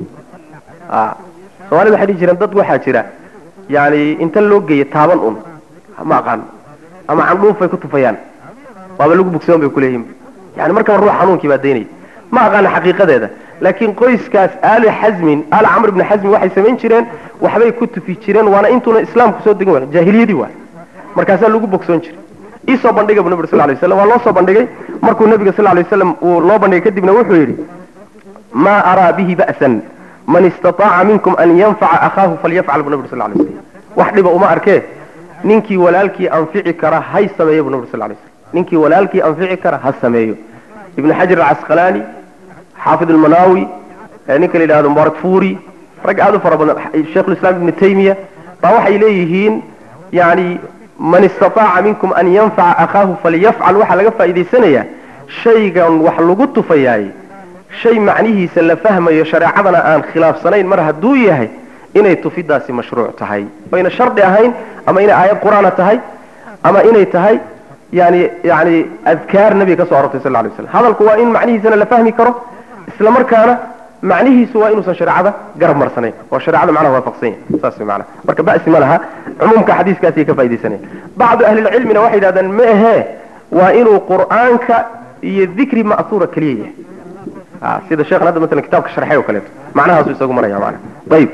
soomaalida waxay dhihi jireen dad waxaa jira yani inta loo geeya taaban un ma aqaano ama candhuufay ku tufayaan waaba lagu bugsoon bay kuleeyihin yani markaba ruux xanuunkii baa daynaya ma aqaana xaqiiqadeeda laakiin qoyskaas aali xasmin aali camr ibni xasmin waxay samayn jireen waxbay ku tufi jireen waana intuuna islaamku soo degin wa jaahiliyadii waay markaasaa lagu bogsoon jiray iisoo bandhiga bu nabig sal lay waslam waa loo soo bandhigay markuu nabiga sal lay waslam uu loo bandhigay kadibna wuxuu yidhi maa araa bihi ba'san man istataaca minkum an yanfaca akhaahu falyafcal bu nabig sal lay waslam wax dhiba uma arkee ninkii walaalkii anfici kara hay sameeyo bu nabig sal lay waslam ninkii walaalkii anfici kara ha sameeyo ibnu xajar alcasqalaani xaafid almanaawi ninka la yidhahdo mubarak furi rag aad u fara badan sheikhulislaam ibnu taymiya baa waxay leeyihiin yani man istataaca minkum an yanfaca akhaahu falyafcal waxaa laga faa'idaysanayaa shaygan wax lagu tufayaay shay macnihiisa la fahmayo shareecadana aan khilaafsanayn mar hadduu yahay inay tufidaasi mashruuc tahay oyna shardi ahayn ama inay aayad qur-aana tahay ama inay tahay yani yani adkaar nabiga ka soo arortay sal lay slam hadalku waa in macnihiisana la fahmi karo isla markaana macnihiisu waa inuusan shareecada garab marsanayn oo shareecada macnaha waafaqsan yahay saas way macnaha marka ba'si ma laha cumuumka xadiiskaasay ka faa'idaysanayan bacdu ahlilcilmina waxay yidhahdaan ma ahee waa inuu qur'aanka iyo dikri ma'suura keliya yahay sida sheekhan hadda masalan kitaabka sharxay oo kaleeto macnahaasu isagu maraya macnaha ayib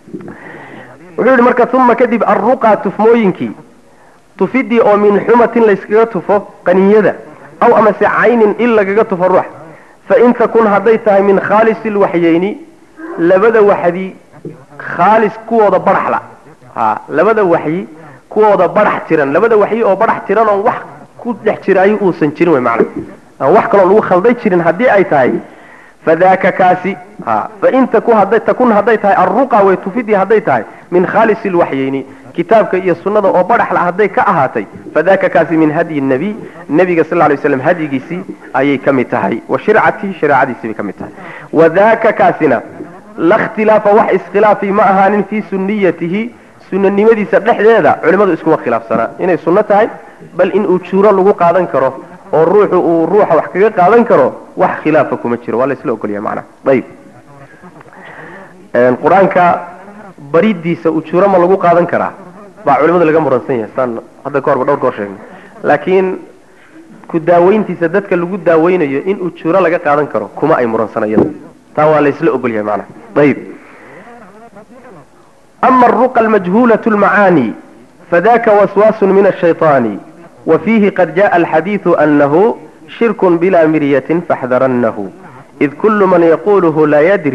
wuxuu yihi marka uma kadib arruqa tufmooyinkii tufidii oo min xumatin layskaga tufo qaniyada aw amase caynin il lagaga tufo ruux fain takun hadday tahay min khaalisi lwaxyeyni labada waxdi khaalis kuwooda baraxla a labada waxyi kuwooda barax tiran labada waxyi oo barax tiran oon wax ku dhex jiraayo uusan jirin wey macana aan wax kaloo lagu khalday jirin haddii ay tahay fadaka kaasi a fain taku hadday takun hadday tahay arruqa way tufidii hadday tahay min khaalisi lwaxyeyni kitaabka iyo sunnada oo baraxla hadday ka ahaatay fadaka kaasi min hadyi nabiy nebiga sal lay slam hadyigiisii ayay ka mid tahay wa shircatihi shareecadiisii bay ka mid tahay wadaka kaasina la khtilaafa wax iskhilaafi ma ahaanin fii sunniyatihi sunanimadiisa dhexdeeda culimmadu iskuma khilaafsanaa inay sunno tahay bal in ujuuro lagu qaadan karo oo ruuxu uu ruuxa wax kaga qaadan karo wax khilaafa kuma jiro waa la isla ogolyahay macnaha ayib qur-aanka baridiisa ujuuro ma lagu qaadan karaa baa culimadu laga muransan yahay saan hadda ka horba dhowr goor sheegnay laakiin ku daaweyntiisa dadka lagu daaweynayo in ujuuro laga qaadan karo kuma ay muransan iyada taa waa la isla ogol yahay macnaha ayib ama aruqa almajhuulatu lmacaani fadaka waswaasun min ashayطaani وفيه قد جاء الحديث أنه شرك بلا مرية فاحذرنه إذ كل من يقوله لا يدري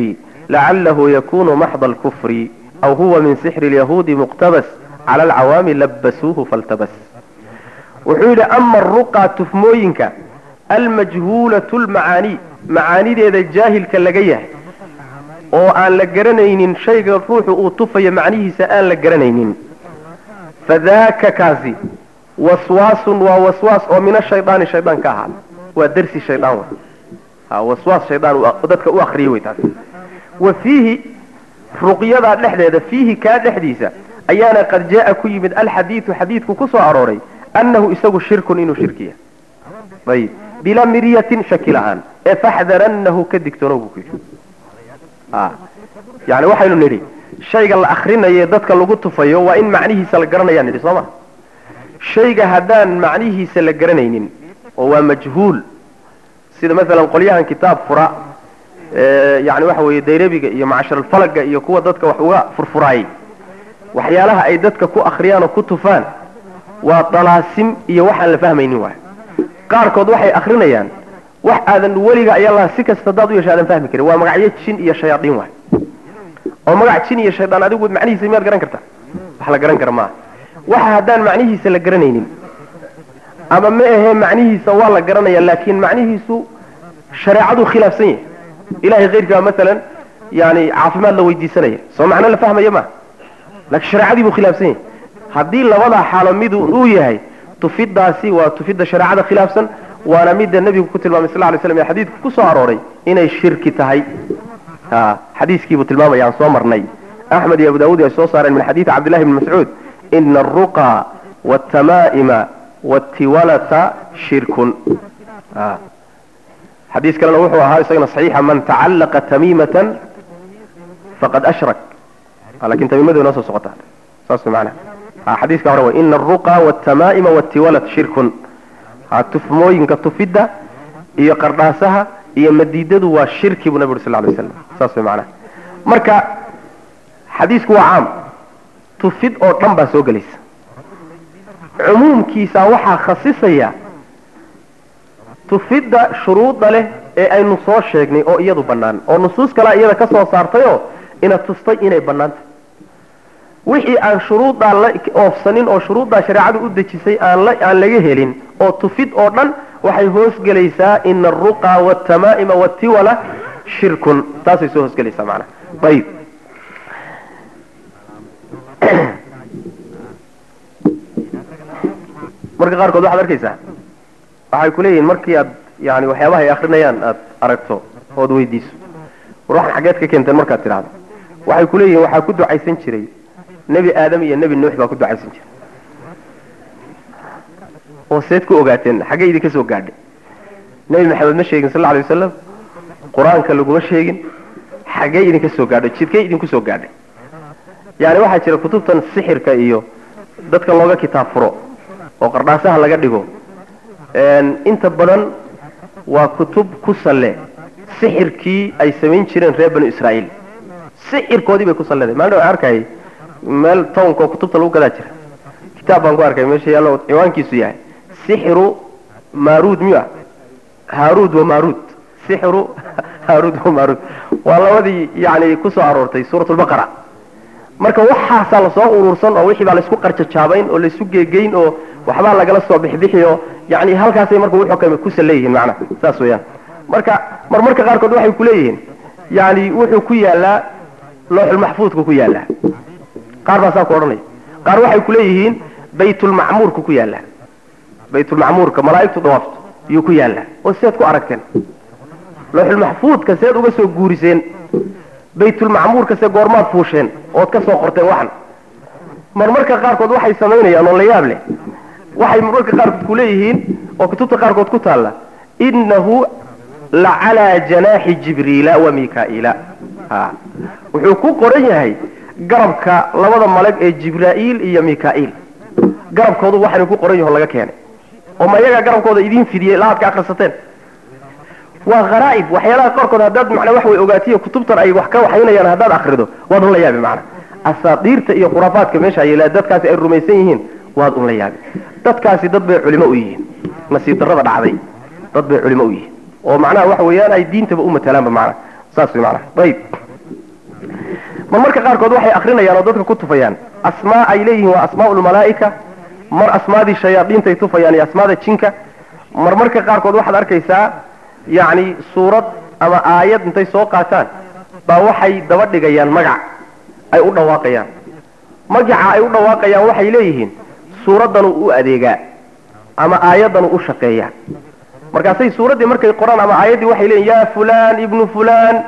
lacalahu yakunu maxda alkufri aw huwa min sixri lyahuudi muqtabas cala alcawaami labasuuhu faltabas wuxuu yidhi ama aruqa tufmooyinka almajhuulatu lmacaani macaanideeda jaahilka laga yahay oo aan la garanaynin shayga ruuxu uu tufayo macnihiisa aan la garanaynin fadaaka kaasi waswaasun waa waswaas oo min ashaydaani shaydaan ka ahaada waa darsi shaydaan wey ha waswaas shaydaan dadka u akriyay wey taas wa fiihi ruqyadaa dhexdeeda fiihi kaa dhexdiisa ayaana qad jaa ku yimid alxadiidu xadiidku ku soo arooray annahu isagu shirkun inuu shirkiya ayib bilaa miryatin shaki la-aan ee faxdarannahu ka digtoonow buu ku yidhi a yani waxaynu nidhi shayga la akrinayo dadka lagu tufayo waa in macnihiisa la garanayaan nidhi soo ma shayga haddaan macnihiisa la garanaynin oo waa majhuul sida masalan qolyahan kitaab fura yani waxa weeye dayrabiga iyo macsharalfalaga iyo kuwa dadka wax uga furfuraayay waxyaalaha ay dadka ku akriyaan oo ku tufaan waa dalaasim iyo waxaan la fahmaynin waay qaarkood waxay akrinayaan wax aadan weliga ayalaha si kasta hadaad u yeesha aadan fahmi karin waa magacyo jin iyo shayaaiin waay oo magac jin iyo shaydaan adigu macnihiisa miyaad garan karta wax la garan kara maaha waxa haddaan macnihiisa la garanaynin ama ma ahee macnihiisa waa la garanaya laakiin macnihiisu shareecaduu khilaafsan yahay ilahay keyrkaa masalan yani caafimaad la weydiisanaya soo macno la fahmaya ma laakiin shareecadii buu khilaafsan yahay haddii labadaa xaalo mid uu yahay tufidaasi waa tufidda shareecada khilaafsan waana midda nebigu ku tilmaamay sal lay slam ee xadiidku ku soo arooray inay shirki tahay ha xadiiskiibuu tilmaamaya aan soo marnay axmed iyo abu daawud ay soo saareen min xadiidi cabdillahi bni mascuud ina alruqa waaltamaa'ima watiwalata shirkun xadiis kalena wuxuu ahaa isagana saxiixa man tacallaqa tamiimatan faqad ashrak lakin tamiimadu inoo soo socota saas macnaha xadiiska hore way ina alruqa waaltamaa'ima watiwalat shirkun ha tufmooyinka tufidda iyo qardhaasaha iyo madiidadu waa shirki buu nabi uri sal lay slam saas way macnaha marka xadiisku waa caam tufid oo dhan baa soo gelaysa cumuumkiisa waxaa khasisaya tufidda shuruudda leh ee aynu soo sheegnay oo iyadu bannaan oo nusuus kalea iyada ka soo saartayoo ina tustay inay bannaantay wixii aan shuruuddaa la oofsanin oo shuruuddaa shareecadu u dejisay aan la aan laga helin oo tufid oo dhan waxay hoosgelaysaa ina alruqa waaltamaa'ima watiwala shirkun taasay soo hoosgelaysaa macnaha ayib marka qaarkood waxaad arkaysaa waxay kuleeyihiin markii aad yani waxyaabaha ay akrinayaan aad aragto ood weydiiso war waxaan xaggeed ka keenteen markaad tidhaahdo waxay kuleeyihiin waxaa ku ducaysan jiray nebi aadam iyo nebi nuux baa ku ducaysan jiray oo seed ku ogaateen xaggee idinka soo gaadhay nebi maxamed ma sheegin sal alay wasalam qur-aanka laguma sheegin xaggee idinka soo gaadhay jidkay idinku soo gaadhay yani waxaa jira kutubtan sixirka iyo dadka looga kitaab furo oo qardhaasaha laga dhigo inta badan waa kutub ku salle sixirkii ay samayn jireen reer banu israa'iil sixirkoodii bay ku salleday maalin waxaan arkayay meel townka oo kutubta lagu gadaa jira kitaab baan ku arkay meesha yaallo ciwaankiisu yahay sixiru maaruud miyu ah haaruud wa maaruud sixiru haaruud wa maaruud waa labadii yani ku soo aroortay suuratulbaqara marka waxaasaa lasoo urursan oo wixii baa laysku qarjajaabayn oo laysu geegeyn oo waxbaa lagala soo bixbixi oo yani halkaasay marka wuxuu ku salleeyihiin macnaha saas weeyaan marka mar marka qaarkood waxay kuleeyihiin yani wuxuu ku yaalaa looxulmaxfuudku ku yaalaa qaar baa saa ku odhanaya qaar waxay kuleeyihiin baytulmacmuurku ku yaalaa baytulmacmuurka malaa'igtu dawaafto yuu ku yaalaa oo seed ku aragteen looxulmaxfuudka seed uga soo guuriseen baytulmacmuurka se goormaad fuusheen ood ka soo qorteen waxan marmarka qaarkood waxay samaynayaan oo la yaab leh waxay marmarka qaarkood kuleeyihiin oo kutubta qaarkood ku taalla innahu la calaa janaaxi jibriila wa mikaa'ila ha wuxuu ku qoran yahay garabka labada malag ee jibraa'iil iyo mika'iil garabkoodu waxaanu ku qoran yaho laga keenay oo ma iyagaa garabkooda idiin fidiyey la aad ka akrisateen waa haraa'ib waxyaalaha qaarkood haddaad macnaa wax way ogaatiyo kutubtan ay wax ka waxaynayaan haddaad akrido waad un la yaabi macna asaadiirta iyo khuraafaadka meesha yeelaa dadkaasi ay rumaysan yihiin waad un la yaabi dadkaasi dad bay culimo u yihiin nasiib darrada dhacday dad bay culimo u yihiin oo macnaha waxa weeyaan ay diintaba u matalaanba macnaha saas way macnaha ayib mar marka qaarkood waxay akrinayaan oo dadka ku tufayaan asmaa ay leeyihiin waa asmaa lmalaa'ika mar asmaadii shayaadiintay tufayaan iyo asmaada jinka mar marka qaarkood waxaad arkaysaa yacni suurad ama aayad intay soo qaataan baa waxay daba dhigayaan magac ay u dhawaaqayaan magaca ay u dhawaaqayaan waxay leeyihiin suuraddanu u adeegaa ama aayaddanu u shaqeeyaa markaasay suuraddii markay qoraan ama aayaddii waxay leeyihin yaa fulaan ibnu fulaan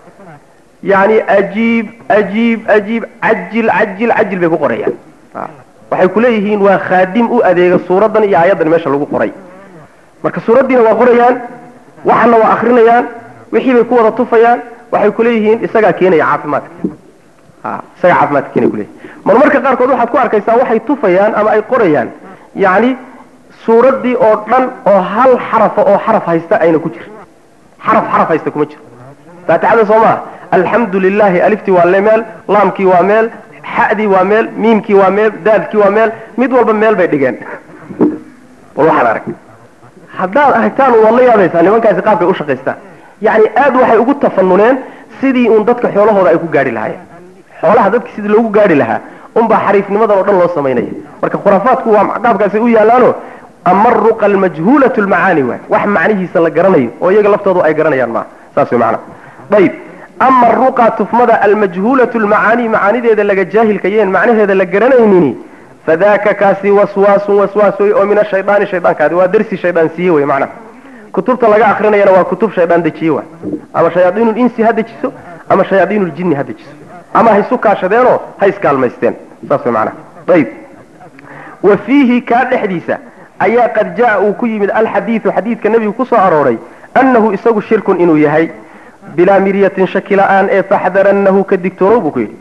yani ajiib ajiib ajiib cajil cajil cajil bay ku qorayaan waxay ku leeyihiin waa khaadim u adeega suuraddan iyo aayaddan meesha lagu qoray marka suuraddiina waa qorayaan waxana waa akrinayaan wixii bay ku wada tufayaan waxay ku leeyihiin isagaa keenaya caafimaadka isagaa caafimaadka keenaya kuleeyihin mar marka qaarkood waxaad ku arkaysaa waxay tufayaan ama ay qorayaan yacni suuraddii oo dhan oo hal xarafa oo xaraf haysta ayna ku jir xaraf xaraf haysta kuma jiro faatixada soo maa alxamdu lilahi aliftii waa le meel laamkii waa meel xadii waa meel miimkii waa meel daadkii waa meel mid walba meel bay dhigeen bal waxaan arag haddaad aragtaan waad la yaabaysaa nimankaasi qaabkay u shaqaystaan yacni aad waxay ugu tafanuneen sidii uun dadka xoolahooda ay ku gaadhi lahaayeen xoolaha dadka sidii loogu gaadhi lahaa unbaa xariifnimadan oo dhan loo samaynaya marka khuraafaadku waa qaabkaasay u yaalaano ama ruqa almajhuulatu lmacaani waay wax macnihiisa la garanayo oo iyaga laftoodu ay garanayaan maaha saas way macana ayib ama ruqa tufmada almajhuulatu lmacaani macaanideeda laga jaahilkayeen macnaheeda la garanaynini fadaka kaasi waswaasun waswaas wey oo min ashaydaani shaydaankaadi waa darsi shaydaan siiye wey macnaha kutubta laga akrinayana waa kutub shaydaan dejiye waay ama shayaadiinu linsi ha dejiso ama shayaadiinu ljinni ha dejiso ama ha isu kaashadeenoo ha iskaalmaysteen saas way macnaha ayib wa fiihi kaa dhexdiisa ayaa qad jaa uu ku yimid alxadiidu xadiidka nebigu ku soo arooray annahu isagu shirkun inuu yahay bilaa miryatin shaki la-aan ee faxdarannahu ka digtoonow buu ku yidhi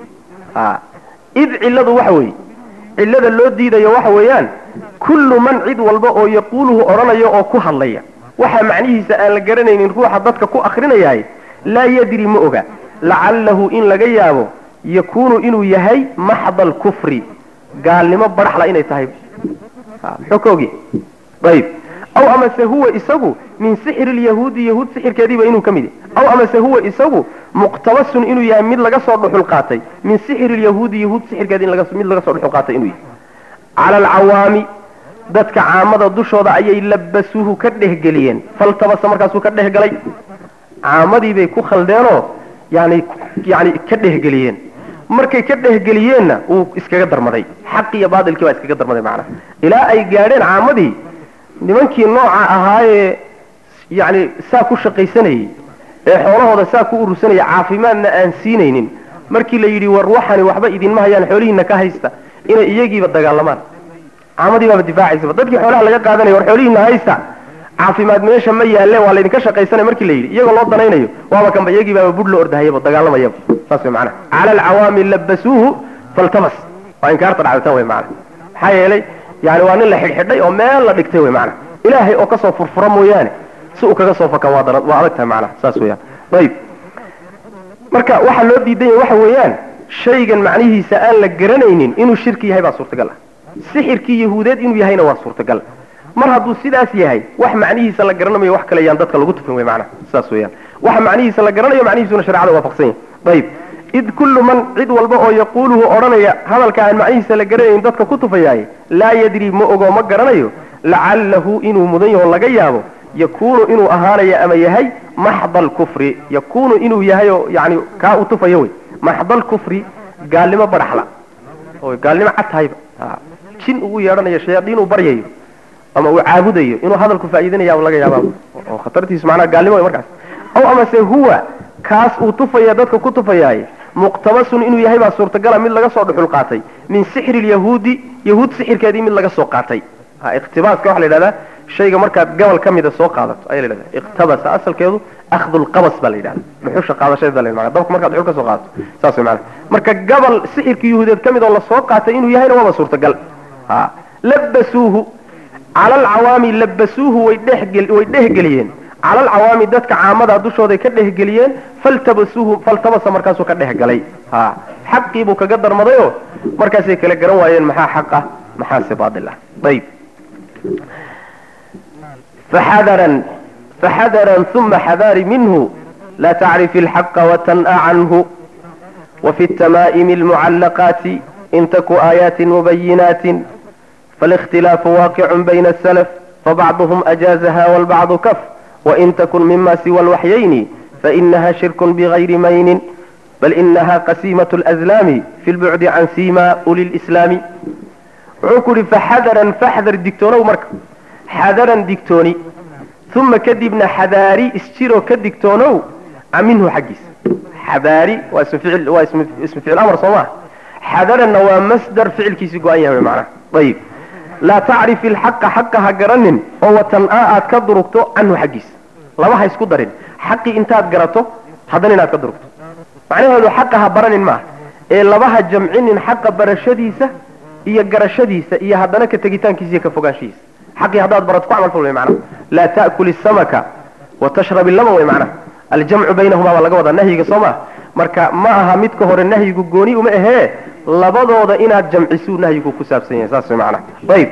id cilladu waxa weeye cillada loo diidayo waxa weeyaan kullu man cid walba oo yaquuluhu odhanayo oo ku hadlaya waxa macnihiisa aan la garanaynin ruuxa dadka ku akrinayahay laa yadri ma oga lacallahu in laga yaabo yakuunu inuu yahay maxda alkufri gaalnimo baraxla inay tahay muxuu ka ogyahay ayib aw amase huwa isagu min sixri lyahuudi yahuud sixirkeediiba inuu ka mid yahay aw amase huwa isagu muqtabasun inuu yahay mid laga soo dhuxul qaatay min sixri lyahuudi yahuud sixirkeedi mid laga soo dhuxul qaatay inuu yahay cala alcawaami dadka caamada dushooda ayay labasuuhu ka dhehgeliyeen faltabasa markaasuu ka dhehgalay caamadii bay ku khaldeenoo yani yani ka dhehgeliyeen markay ka dhehgeliyeenna wuu iskaga darmaday xaqi iyo baatilkii baa iskaga darmaday macnaha ilaa ay gaadheen caamadii nimankii nooca ahaayee yani saa ku shaqaysanayey ee xoolahooda saa ku urursanaya caafimaadna aan siinaynin markii la yidhi war waxani waxba idinma hayaan xoolihiina ka haysta inay iyagiiba dagaalamaan caamadii baaba difaacaysaba dadkii xoolaha laga qaadanaya war xoolihiina haysta caafimaad meesha ma yaalle waa laydinka shaqaysanaya markii la yidhi iyagoo loo danaynayo waaba kanba iyagii baaba budh la ordahayaba dagaalamayaba saas way macanaha cala alcawaami labasuuhu faltabas waa inkaarta dhacdatan way macana maxaa yeelay yani waa nin la xidhxidhay oo meel la dhigtay wey macana ilaahay oo kasoo furfura mooyaane si uu kaga soo fakan waa daran waa adag tahay macnaha saas weeyaan ayib marka waxaa loo diidan yahay waxa weeyaan shaygan macnihiisa aan la garanaynin inuu shirki yahay baa suurtagal ah sixirkii yahuudeed inuu yahayna waa suurtagal mar hadduu sidaas yahay wax macnihiisa la garanayo wax kale yaan dadka lagu tufin wey macnaha saas weeyaan waxa macnihiisa la garanayo macnihiisuna shareecada waafaqsan yahay ayib id kullu man cid walba oo yaquuluhu odhanaya hadalka aan macnihiisa la garanayn dadka ku tufayaay laa yadri ma ogo ma garanayo lacallahu inuu mudan yaho laga yaabo yakuunu inuu ahaanayo ama yahay maxda alkufri yakuunu inuu yahay oo yani kaa u tufayo wey maxda alkufri gaalnimo baraxla oo gaalnimo cad tahayba jin ugu yeedhanayo shayaadiin uu baryayo ama uu caabudayo inuu hadalku faa'iidinaya laga yaaba oo khatartiisu macnaha gaalnimo wey markaas aw amase huwa kaas uu tufaya dadka ku tufayaay muqtabasun inuu yahay baa suurtagala mid laga soo dhuxul qaatay min sixri lyahuudi yahuud sixirkeedii mid laga soo qaatay iqtibaaska waxa la yidhahdaa shayga markaad gobol ka mida soo qaadato ayaa la yidhahda iqtabasa asalkeedu akhdu lqabas baa la yidhahda dhuxusha qaadashadeed baa la yidhahda dabka markaad dhuxul ka soo qaadato saas way macana marka gobol sixirkii yahuudeed ka mid oo lasoo qaatay inuu yahayna waaba suurtagal ha labasuuhu cala alcawaami labasuuhu way dhehgel way dhehgeliyeen cala alcawaami dadka caamada dushooday ka dhehgeliyeen faltabasuuhu faltabasa markaasuu ka dhehgalay ha xaqii buu kaga darmadayoo markaasay kala garan waayeen maxaa xaq ah maxaase baatil ah ayib faxadaran faxadaran uma xadaari minhu laa tacrifi alxaqa watan'a canhu وفي التمائم المعلقات إن تك آيات مبينات فالاختلاف واقع بين السلف فبعضهم أجازها والبعض كف وإن تكن مما سوى الوحيين فإنها شرك بغير مين بل إنها قسيمة الأزلام في البعد عن سيما أولي الإسلام عكر فحذرا فاحذر الدكتور ومرك حذرا دكتوني ثم كدبنا حذاري استيرو كدكتونو منه حقيس حذاري واسم فعل واسم اسم فعل امر صواه حذرا هو مصدر فعل كيس قوانيا بمعنى طيب لا تعرف الحق حقها قرنن هو تنقاء كدركتو عنه حقيس لما هي اسكو درين حقي انت قرأتو هذا انت كدركتو معناه انه حقها برنن ما ee labaha jamcinin xaqa barashadiisa iyo garashadiisa iyo haddana ka tegitaankiisa iyo ka fogaanshihiisa xaqii haddaad barato ku camal fal way macnaha laa ta'kul isamaka wa tashrab illaban way macnaha aljamcu baynahumaa baa laga wadaa nahyiga soo maa marka ma aha midka hore nahyigu gooni uma ahee labadooda inaad jamcisuu nahyigu ku saabsan yahay saas way macnaha ayib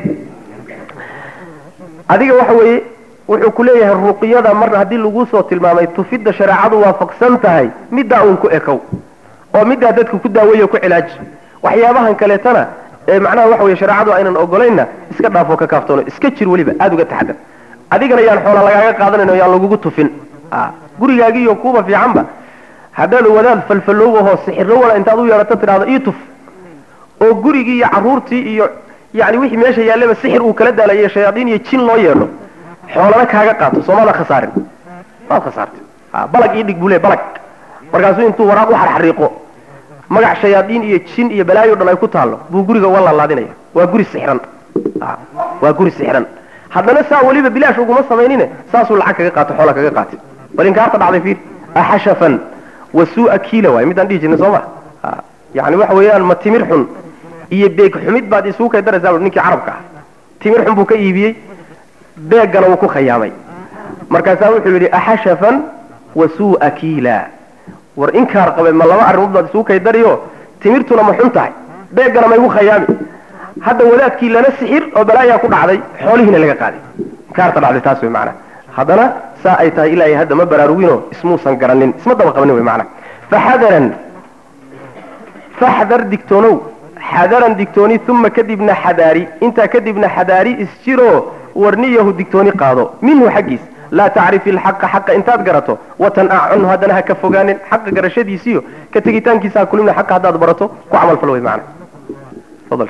adiga waxa weeye wuxuu ku leeyahay ruqyada mar haddii lagu soo tilmaamay tufidda shareecadu waafaqsan tahay middaa uun ku ekow oo middaa dadka ku daaweeyo ku cilaaji waxyaabahan kaleetana ee macnaha waxa weye shareecadu aynan ogolayna iska dhaafoo ka kaaftoono iska jir weliba aada uga taxadar adigana yaan xoola lagaaga qaadanayno yaan lagugu tufin gurigaagiiyo kuuba fiicanba haddaad wadaad falfalowahoo sixiro wala intaad u yeedhato tidhahdo ii tuf oo gurigii iyo carruurtii iyo yani wixii meesha yaallaba sixir uu kala daalayo shayaadiin iyo jin loo yeedho xoolana kaaga qaato soomaadaa khasaarin waad khasaartay balag ii dhig buu le balag markaasuu intuu waraaq u xarxariiqo magac shayaadiin iyo jin iyo balaayo dhan ay ku taallo buu guriga uga laalaadinaya waa guri sixiran waa guri sixiran haddana saa weliba bilaash uguma samaynine saasuu lacag kaga qaato xoola kaga qaatay bal inkaarta dhacday fiir axashafan wa suu'a kiila waay midaan dhihi jirnay soo ma yani waxa weeyaan ma timir xun iyo beeg xumid baad isugu kay daraysaa ninkii carabka ah timir xun buu ka iibiyey beeggana wuu ku khayaamay markaasaa wuxuu yidhi axashafan wa suu'a kiila war inkaar qabe ma laba arrimood baad isugu kay dariyo timirtuna ma xun tahay beeggana ma igu khayaami hadda wadaadkii lana sixir oo balaayaa ku dhacday xoolihiina laga qaaday inkaarta dhacday taas wey macana haddana saa ay tahay ilaa hadda ma baraarugino ismuusan garanin isma daba qabanin wey macana faxadaran faxdar digtoonow xadaran digtooni uma kadibna xadaari intaa kadibna xadaari isjiro warniyahu digtooni qaado minhu xaggiis laa tacrifi alxaqa xaqa intaad garato watanaac canhu haddana ha ka fogaanin xaqa garashadiisiyo ka tegitaankiisa ha kulimna xaqa haddaad barato ku camal fal wey macana fadal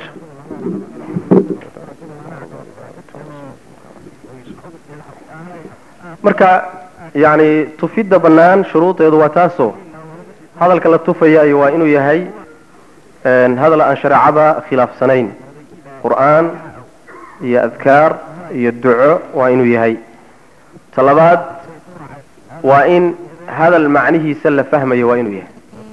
marka yani tufidda bannaan shuruudeedu waa taasoo hadalka la tufayaayo waa inuu yahay hadal aan shareecada khilaafsanayn qur'aan iyo adkaar iyo duco waa inuu yahay talabaad waa in hadal macnihiisa la fahmayo waa inuu yahay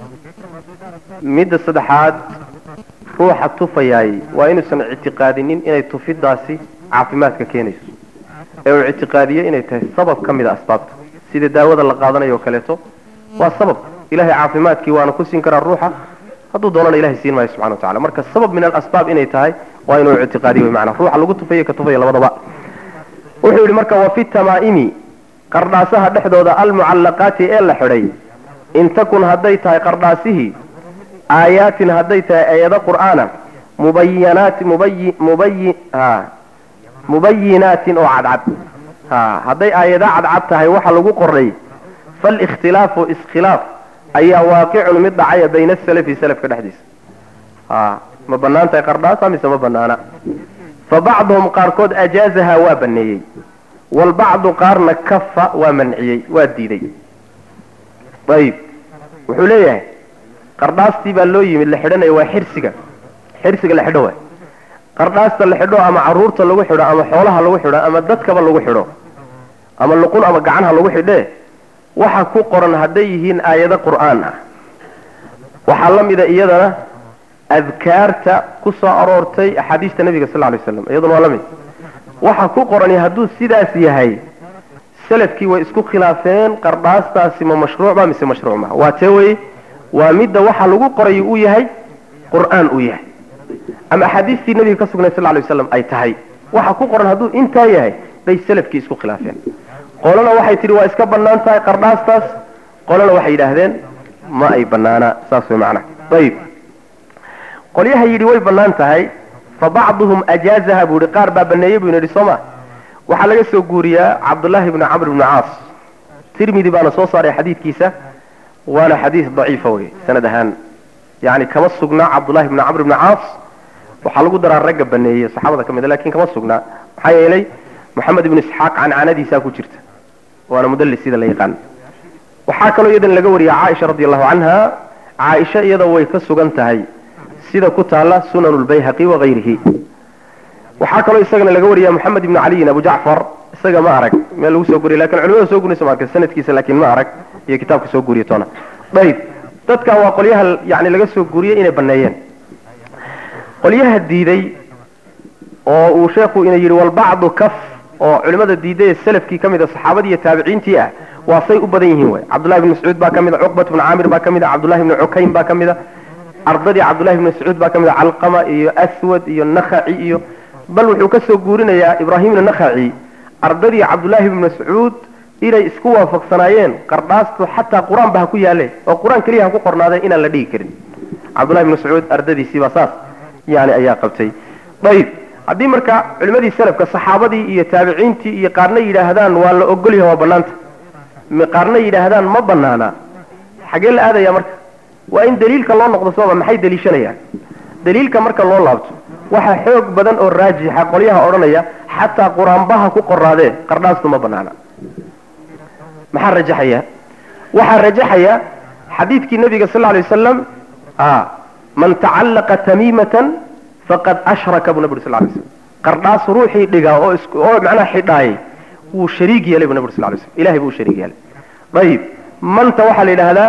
midda saddexaad ruuxa tufayaay waa inuusan ictiqaadinin inay tufiddaasi caafimaadka keenayso ee uu ictiqaadiyo inay tahay sabab ka mid a asbaabta sida daawada la qaadanayo o kaleeto waa sabab ilahay caafimaadkii waana ku siin karaa ruuxa hadduu doonana ilahay siin maayo subxana wa tacala marka sabab min alasbaab inay tahay waa inuu ictiqaadiyo wy maanaa ruuxa lagu tufayo ka tufaya labadaba wuxuu yidhi marka wa fi tamaa'imi qardhaasaha dhexdooda almucallaqaati ee la xidhay in takun hadday tahay qardhaasihii aayaatin hadday tahay aayado qur'aana mubayanaati mubayi mubayi ha mubayinaatin oo cadcad ha hadday aayado cadcad tahay waxa lagu qoray faalikhtilaafu iskhilaaf ayaa waaqicun mid dhacaya bayna asalafi salafka dhexdiisa ha ma bannaan tahay qardhaasa mise ma bannaana fa bacduhum qaarkood ajaazaha waa baneeyey walbacdu qaarna kafa waa manciyey waa diiday ayib wuxuu leeyahay qardhaastii baa loo yimid la xidhanaya waa xirsiga xirsiga la xidho waay qardhaasta la xidho ama caruurta lagu xidho ama xoolaha lagu xidho ama dadkaba lagu xidho ama luqun ama gacanha lagu xidhee waxa ku qoran hadday yihiin aayado qur'aan ah waxaa la mida iyadana adkaarta ku soo aroortay axaadiista nabiga sal lay slam iyaduna waa la mid waxa ku qorani hadduu sidaas yahay salafkii way isku khilaafeen qardhaastaasi ma mashruucba mise mashruuc ma waa tee weye waa midda waxa lagu qoray uu yahay qur'aan uu yahay ama axaadiistii nabiga ka sugnay sal lay waslam ay tahay waxa ku qoran hadduu intaa yahay bay salafkii isku khilaafeen qolana waxay tihi waa iska bannaan tahay qardhaastaas qolana waxay yidhaahdeen ma ay bannaana saas way macnaha ayib qolyaha yidhi way bannaan tahay fa bacduhum ajaazaha buu yihi qaar baa baneeyey buu yidhi soo ma waxaa laga soo guuriyaa cabdullaahi bni camr bni caas tirmidi baana soo saaray xadiidkiisa waana xadiis daciifa wey sanad ahaan yani kama sugnaa cabdullahi bni camr bni caas waxaa lagu daraa ragga baneeyey saxaabada ka mid a lakin kama sugnaa maxaa yeelay moxamed ibnu isxaaq cancanadiisaa ku jirta waana mudallis sida la yaqaan waxaa kaloo iyadan laga wariya caaisha radi allahu canha caaisha iyada way ka sugan tahay sida ku taala sunan lbayhaqi wakayrihi waxaa kaloo isagana laga wariya moxamed ibnu caliyin abu jacfar isaga ma arag meel lagu soo guriya lakin culimada soo guriysa ma arka sanadkiisa laakin ma arag iyo kitaabka soo guriya toona ayib dadka waa qolyaha yani laga soo guriyey inay baneeyeen qolyaha diiday oo uu sheekhu ina yidhi walbacdu kaf oo culimada diiday ee salafkii ka mid a saxaabadii iyo taabiciintii ah waa say u badan yihiin wey cabdullahi bni mascuud baa ka mid a cuqbat bni caamir baa ka mid a cabdullahi bni cukayn baa ka mid a ardadii cabdullahi bni mascuud baa ka mid a calqama iyo aswad iyo nakhaci iyo bal wuxuu ka soo guurinayaa ibraahimna nakhaci ardadii cabdullaahi bni mascuud inay isku waafaqsanaayeen qardhaastu xataa qur-aan ba ha ku yaale oo qur-aan keliya ha ku qornaadeen inaan la dhigi karin cabdullahi bni mascuud ardadiisii baa saas yani ayaa qabtay ayib haddii marka culimadii salafka saxaabadii iyo taabiciintii iyo qaarna yidhaahdaan waa la ogolyaha waa banaanta qaarna yidhaahdaan ma banaana xagee la aadaya marka waa in daliilka loo noqdo sooma maxay daliishanayaan daliilka marka loo laabto waxaa xoog badan oo raajixa qolyaha odhanaya xataa qur-aanbaha ku qoraadee qardhaastu ma banaana maxaa rajaxaya waxaa rajaxaya xadiidkii nabiga sal ly wasalam man tacallaqa tamiimatan faqad ashraka buu nabi uri sal lay slam qardhaas ruuxii dhigaa oo is oo macnaha xidhaayay wuu shariig yeelay buu nabi uri sal lay slam ilahay buu u shariig yeelay ayib manta waxaa la yidhaahdaa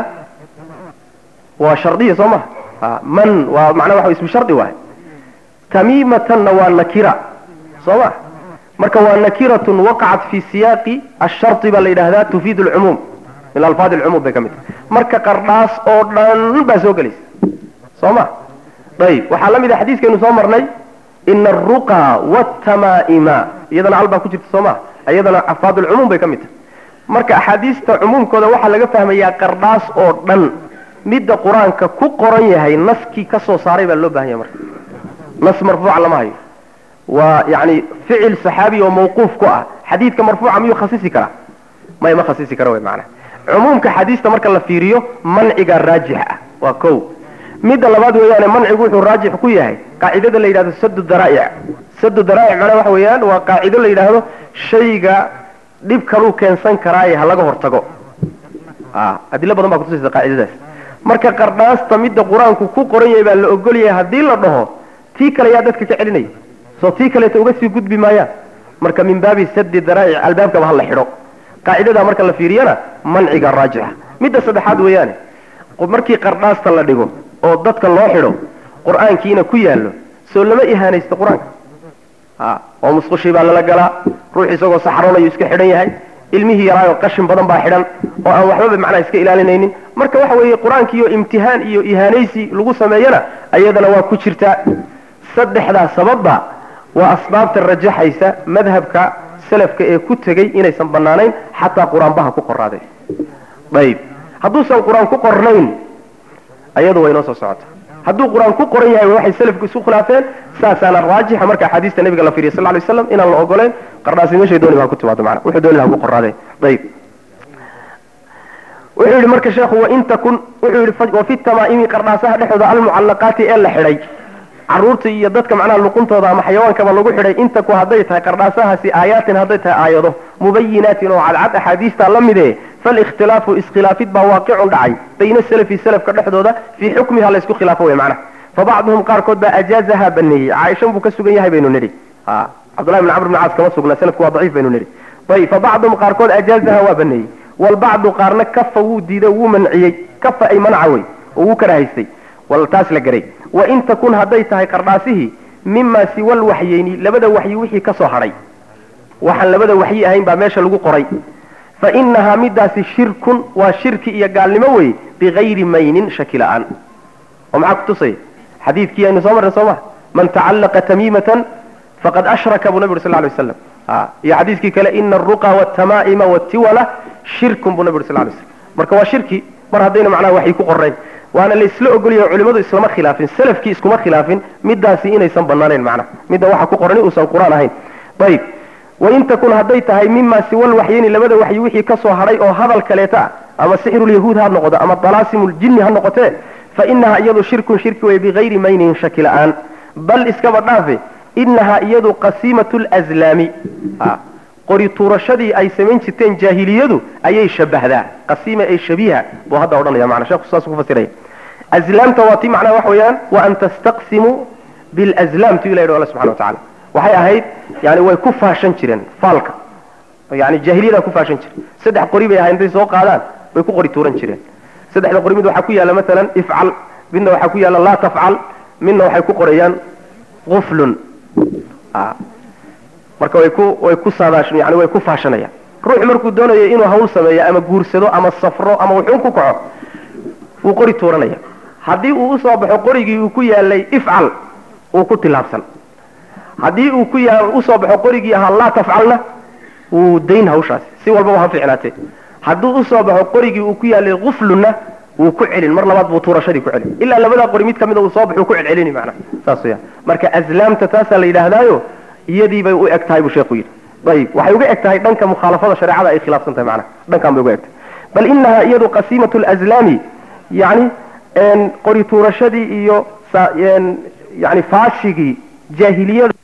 waa shardiya soo maha man waa macnaha waxa ismu shardi waay tamiimatanna waa nakira soo ma marka waa nakiratun waqacat fi siyaaqi ashardi baa la yidhahdaa tufiid alcumuum min alfaad alcumuum bay ka mid tahay marka qardhaas oo dhan baa soo gelaysa soo ma ayib waxaa la mid a xadiiskaynu soo marnay ina aruqa wtamaa'ima iyadana al baa ku jirta soo ma iyadana afaad alcumuum bay ka mid tahay marka axaadiista cumuumkooda waxaa laga fahmayaa qardhaas oo dhan midda qur-aanka ku qoran yahay naskii ka soo saaray baa loo bahan yahay marka nas marfuuca lama hayo waa yani ficil saxaabi oo mawquuf ku ah xadiidka marfuuca miyuu khasisi karaa may ma khasisi kara wy maanaa cumuumka xadiista marka la fiiriyo manciga raajix ah waa ko midda labaad weeyaane mancigu wuxuu raajix ku yahay qaacidada la yidhahdo sadu daraa'ic sadu daraa'ic macnaha waxa weeyaan waa qaacido la yidhaahdo shayga dhib kaluu keensan karaaye ha laga hortago adilo badan baa kutusaysa qaacidadaas marka qardhaasta midda qur-aanku ku qoran yahay baa la ogol yahay haddii la dhaho tii kale yaa dadka ka celinaya soo tii kaleeta uga sii gudbi maayaan marka min baabi sadi daraa'ic albaabkaba ha la xidho qaacidadaa marka la fiiriyana manciga raajixa midda saddexaad weeyaane markii qardhaasta la dhigo oo dadka loo xidho qur-aankiina ku yaallo soo lama ihaanaysto qur-aanka oo musqushii baa lala galaa ruux isagoo saxroonayu iska xidhan yahay ilmihii yaraayo qashin badan baa xidhan oo aan waxbaba macnaha iska ilaalinaynin marka waxa weeye qur-aankiiyo imtihaan iyo ihaanaysi lagu sameeyana ayadana waa ku jirtaa saddexdaa sababba waa asbaabta rajaxaysa madhabka salafka ee ku tegey inaysan banaanayn xataa qur-aanbaha ku qoraaday ayib hadduusan qur-aan ku qornayn ayadu way noo soo socota hadduu qur-aan ku qoran yahay waxay salafku isu khilaafeen saasaana raajixa marka axaadiista nabiga la fiiriya sal ly slam inaan la ogolayn qardhaasi meeshay dooni ba ha ku timaado mana wuxuu dooni laha ku qoraadee ayib wuxuu yidhi marka sheekhu wain takun wuxuu yidhi wafi tamaa'imi qardhaasaha dhexdooda almucallaqaati ee la xidhay caruurta iyo dadka macnaha luquntooda ama xayawaankaba lagu xidhay intaku hadday tahay qardhaasahaasi aayaatin hadday tahay aayado mubayinaatin oo cadcad axaadiistaa la mide falikhtilaafu iskhilaafid baa waaqicun dhacay bayna salafi salafka dhexdooda fii xukmiha la isku khilaafo wey macnaha fabacduhum qaarkood baa ajaazaha baneeyey caaishan buu ka sugan yahay baynu nidhi cabdullahi bn camr bn caas kama sugna salafku waa daciif baynu nidhi ayb fabacduhum qaarkood ajaazaha waa baneeyey walbacdu qaarna kafa wuu diiday wuu manciyey kafa ay manca wey oo wuu karahaystay wal taas la garay wain takun hadday tahay qardhaasihii mimaa siwa lwaxyeyni labada waxyi wixii ka soo hadhay waxaan labada waxyi ahayn baa meesha lagu qoray fa inahaa midaasi shirkun waa shirki iyo gaalnimo wey bigayri maynin shaki la-aan oo maxaa kutusaya xadiidkii aynu soo marray soo ma man tacallaqa tamiimatan faqad ashraka buu nabi uri sal lay waslam iyo xadiiskii kale ina aruqa wtamaa'ima wtiwala shirkun buu nabi uri sal lay slam marka waa shirki mar haddayna macnaha waxay ku qorayn waana laysla ogolyahay culimadu islama khilaafin salafkii iskuma khilaafin midaasi inaysan banaanayn macnaha midda waxa ku qoran uusan qur-aan ahayn ayib wain takun hadday tahay mima siwal waxyeyni labada waxyi wixii ka soo hadhay oo hadal kaleeta ah ama sixirulyahuud ha noqdo ama dalaasimljinni ha noqotee fa inahaa iyadu shirkun shirki wey bigayri maynin shaki la-aan bal iskaba dhaafe inahaa iyadu qasiimatu lslaami qori tuurashadii ay samayn jirteen jaahiliyadu ayay shabahdaa qasiima ee shabiiha buu hadda odhanaya mana sheeku saas ku fasiraya azlaamta waa tii macnaha waxa weeyaan wa an tastaqsimuu bilazlaam tu ilah yidhi alla subxana wa tacala waxay ahayd yani way ku faashan jireen faalka yani jaahiliyadaa ku faashan jire saddex qori bay ahayd intay soo qaadaan bay ku qori tuuran jireen saddexda qori mid waxaa ku yaalla maalan ifcal midna waxaa ku yaalla laa tafcal midna waxay ku qorayaan uflun marka way ku way ku saadaashan yani way ku faashanayaan ruux markuu doonayo inuu hawl sameeyo ama guursado ama safro ama wuxuun ku kaco wuu qori tuuranaya haddii uu usoo baxo qorigii uu ku yaalay ifcal wuu ku tilaabsan haddii uu ku ya usoo baxo qorigii ahaa laa tafcalna wuu dayn hawshaasi si walbaba ha fiicnaatee hadduu usoo baxo qorigii uu ku yaalay uflunna wuu ku celin mar labaad buu tuurashadii ku celin ilaa labadaa qori mid kamida uu soo baxu ku celcelini macnaha saas weyaan marka aslaamta taasaa la yidhaahdaayo iyadii bay u eg tahay buu sheekhu yidhi ayib waxay uga eg tahay dhanka mukhaalafada shareecada ay khilaafsan tahay macnaha dhankan bay uga eg tahay bal inahaa iyadu qasiimatu lazlaami yani qori tuurashadii iyo yani faashigii jaahiliyada